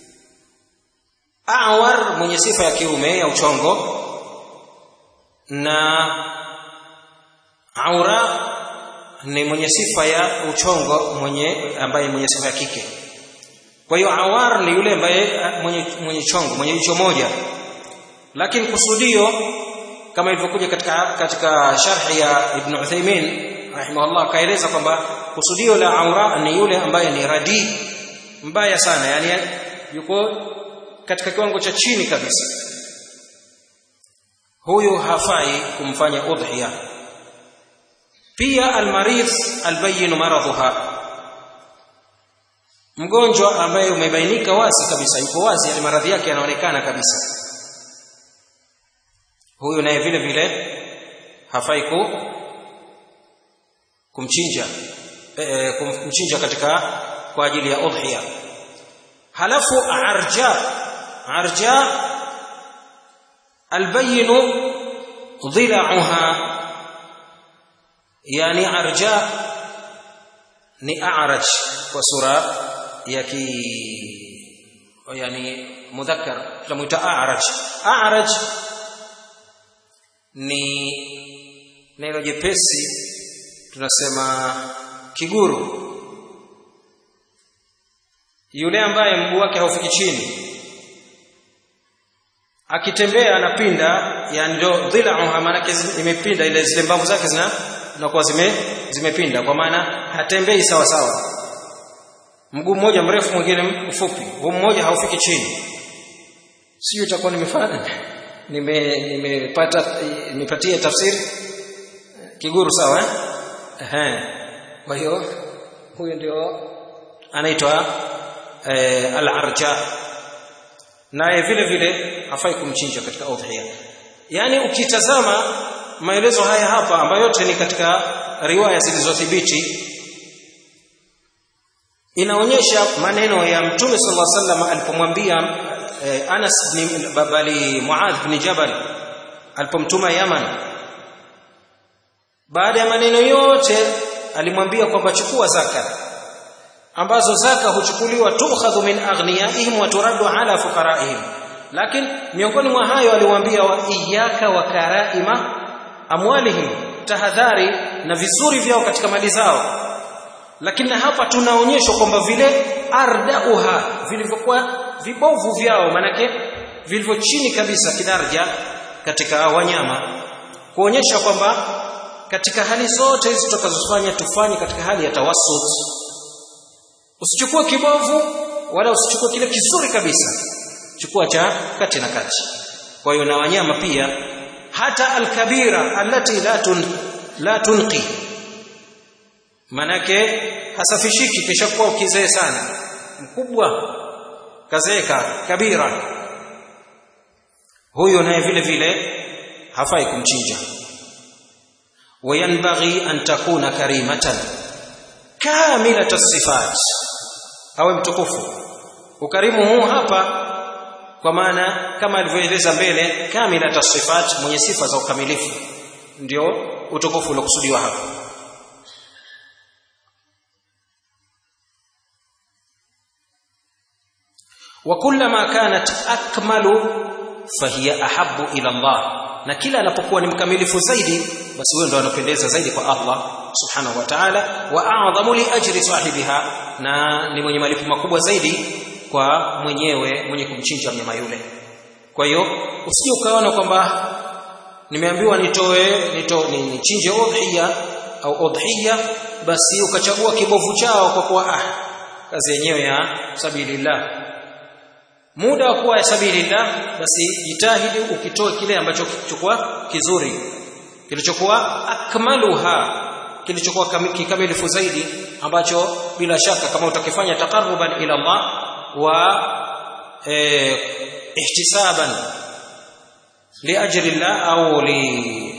awar mwenye sifa ya kiume ya uchongo na aura ni mwenye sifa ya uchongo mwenye ambaye mwenye sifa ya kike kwa hiyo awar ni yule ambaye mwenye mwenye chongo mwenye jicho moja lakini kusudio kama ilivyokuja katika katika sharhi ya Ibn Uthaymeen rahimahullah kaeleza kwamba kusudio la aura ni yule ambaye ni radi mbaya sana yani yuko katika kiwango cha chini kabisa huyu hafai kumfanya udhiya pia almaridh albayyin maradhuha mgonjwa ambaye umebainika wazi kabisa yuko wazi yani maradhi yake yanaonekana kabisa huyu naye vile vile hafai ku kumchinja e, kumchinja katika kwa ajili ya udhiya halafu arja arja albayin dhila'uha yani arja ni a'raj kwa sura ya ki yani mudhakkar tunamuita a'raj a'raj ni neno jepesi tunasema kiguru yule ambaye mguu wake haufiki chini akitembea anapinda yani ndio dhila'uha maana imepinda ile zile mbavu zake zina zinakuwa zime zimepinda kwa maana hatembei sawa sawa mguu mmoja mrefu mwingine mfupi huu mmoja haufiki chini sio itakuwa nimefanya nime nimepata nimepatia tafsiri kiguru sawa eh ehe kwa hiyo huyo ndio anaitwa eh, al-arja naye vile vile hafai kumchinja katika udhiya yani ukitazama maelezo haya hapa ambayo yote ni katika riwaya zilizothibiti inaonyesha maneno ya mtume sallallahu alaihi wasallam alipomwambia eh, Anas bin babali Muadh bin Jabal alipomtuma Yaman baada ya maneno yote alimwambia kwamba chukua zaka ambazo zaka huchukuliwa tukhadhu min aghniyaihim wa turaddu ala fuqaraihim lakini miongoni mwa hayo aliwaambia wa iyyaka wa karaima amwalihim tahadhari na vizuri vyao katika mali zao lakini hapa tunaonyeshwa kwamba vile ardauha vilivyokuwa vibovu vyao manake vilivyo chini kabisa kidarja katika wanyama kuonyesha kwamba katika hali zote hizi tutakazofanya tufanye katika hali ya tawassut usichukue kibovu wala usichukue kile kizuri kabisa chukua cha kati na kati kwa hiyo na wanyama pia hata alkabira allati la tun la tunqi manake hasafishiki kisha kuwa ukizee sana mkubwa kazeeka kabira huyo naye vile vile hafai kumchinja wayanbaghi an takuna karimatan kamilat sifat awe mtukufu ukarimu huu hapa kwa maana kama alivyoeleza mbele kamilat sifat mwenye sifa za ukamilifu ndio utukufu uliokusudiwa hapa وكلما كانت اكمل فهي احب الى الله na kila anapokuwa ni mkamilifu zaidi basi huyo ndo anapendeza zaidi kwa Allah subhanahu wa ta'ala wa a'zamu li ajri sahibiha na ni mwenye malipo makubwa zaidi kwa mwenyewe mwenye kumchinja mnyama yule kwa hiyo usije ukaona kwamba nimeambiwa nitoe nito nichinje udhiya au udhiya basi ukachagua kibovu chao kwa kuwa ah kazi yenyewe ya sabilillah muda wa kuwa sabilillah basi jitahidi ukitoe kile ambacho kilichokuwa kizuri kilichokuwa akmaluha kilichokuwa kikamilifu zaidi ambacho bila shaka kama utakifanya taqarruban ila Allah wa eh, ihtisaban liajri Allah au li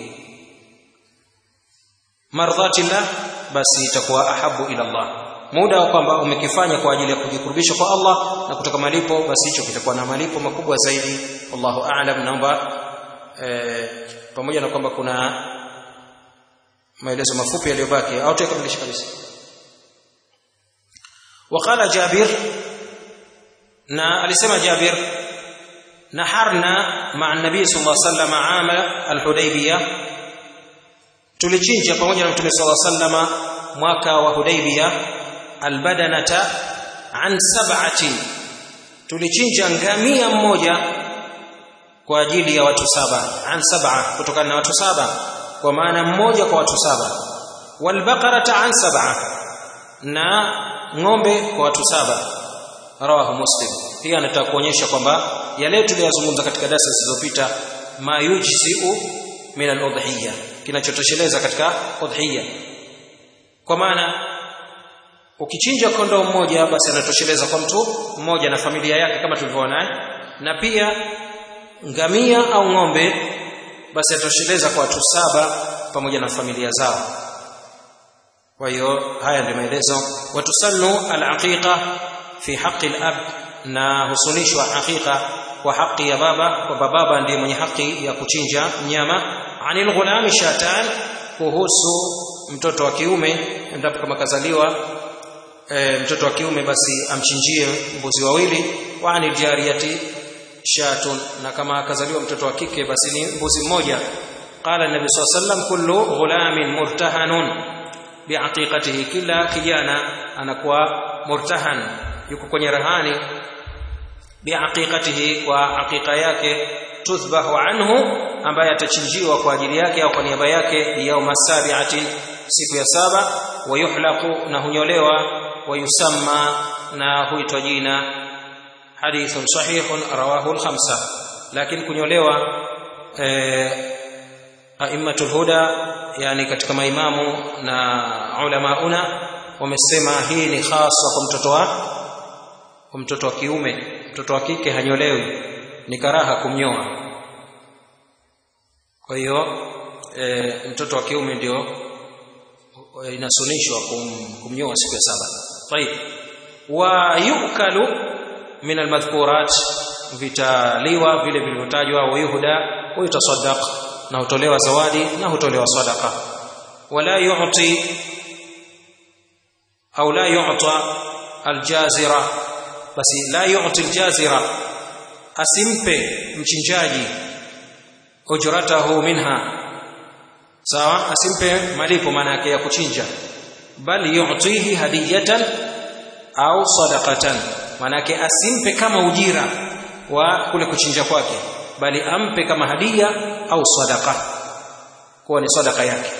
mardhati Allah basi itakuwa ahabu ila Allah muda wa kwamba umekifanya kwa ajili ya kujikurubisha kwa Allah na kutoka malipo basi hicho kitakuwa na malipo makubwa zaidi wallahu a'lam naomba e, pamoja na kwamba kuna maelezo mafupi yaliyobaki au tukamilisha kabisa وقال جابر na alisema Jabir naharna ma'a an-nabi sallallahu alayhi wasallam 'ama al-Hudaybiyah tulichinja pamoja na mtume sallallahu alayhi wasallam mwaka wa Hudaybiyah albadanata an sab'atin tulichinja ngamia mmoja kwa ajili ya watu saba an sab'a kutokana na watu saba kwa maana mmoja kwa watu saba walbaqarata an sab'a na ng'ombe kwa watu saba rawahu muslim pia anataka kuonyesha kwamba yale tuliyozungumza katika darasa zilizopita ma yujzi'u min al-udhiyya kinachotosheleza katika udhiyya kwa maana ukichinja kondoo mmoja basi anatosheleza kwa mtu mmoja na familia yake kama tulivyoona na pia ngamia au ng'ombe basi atosheleza kwa watu saba pamoja na familia zao kwa hiyo haya ndio maelezo watusannu al-aqiqa fi haqqi al-ab na husunishwa aqiqa kwa haki ya baba kwa baba ndiye mwenye haki ya kuchinja mnyama anil ghulami shatan kuhusu mtoto wa kiume endapo kama kazaliwa e, mtoto wa kiume basi amchinjie mbuzi wawili wa anil jariyati shatun na kama akazaliwa mtoto wa kike basi ni mbuzi mmoja qala nabi sallallahu alayhi wasallam kullu ghulamin murtahanun biaqiqatihi kila kijana anakuwa murtahan yuko kwenye rahani biaqiqatihi kwa aqiqa yake tuthbahu anhu ambaye atachinjiwa kwa ajili yake au kwa niaba yake yauma sabiati siku ya saba wayuhlaqu na hunyolewa wayusamma na huitwa jina hadithun sahihun rawahu al-khamsa lakini kunyolewa eh, aimmatul huda yani katika maimamu na ulamauna wamesema hii ni hasa kwa mtoto wa kwa mtoto wa kiume mtoto wa kike hanyolewi ni karaha kumnyoa kwa hiyo e, mtoto wa kiume ndio inasunishwa kum, kumnyoa siku ya saba طيب ويؤكل من المذكورات vitaliwa vile vilivyotajwa wayuhda wayutasaddaq na hutolewa zawadi na hutolewa sadaqa wala yu'ti au la yu'ta aljazira basi la yu'ti aljazira asimpe mchinjaji ujratahu minha sawa asimpe malipo maana yake ya kuchinja bali yu'tihi hadiyatan au sadaqatan maana yake asimpe kama ujira wa kule kuchinja kwake bali ampe kama hadia au sadaqa kuwa ni sadaqa yake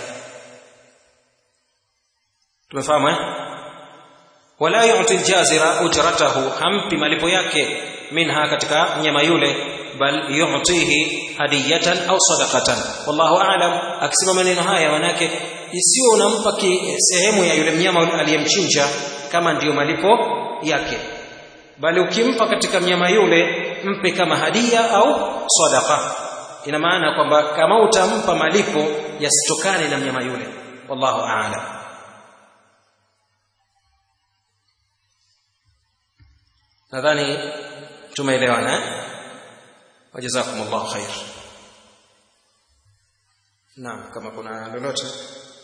tumefahamu eh wala yu'ti aljazira ujratahu hampi malipo yake minha katika mnyama yule bal yu'tihi hadiyatan au sadaqatan wallahu a'lam akisema maneno haya manake isiyo unampa sehemu ya yule mnyama aliyemchinja kama ndiyo malipo yake bali ukimpa katika mnyama yule mpe kama hadia au sadaqa ina maana kwamba kama utampa malipo yasitokane na mnyama yule wallahu a'lam nadhani tumeelewana wajazakumullahu khair naam kama kuna lolote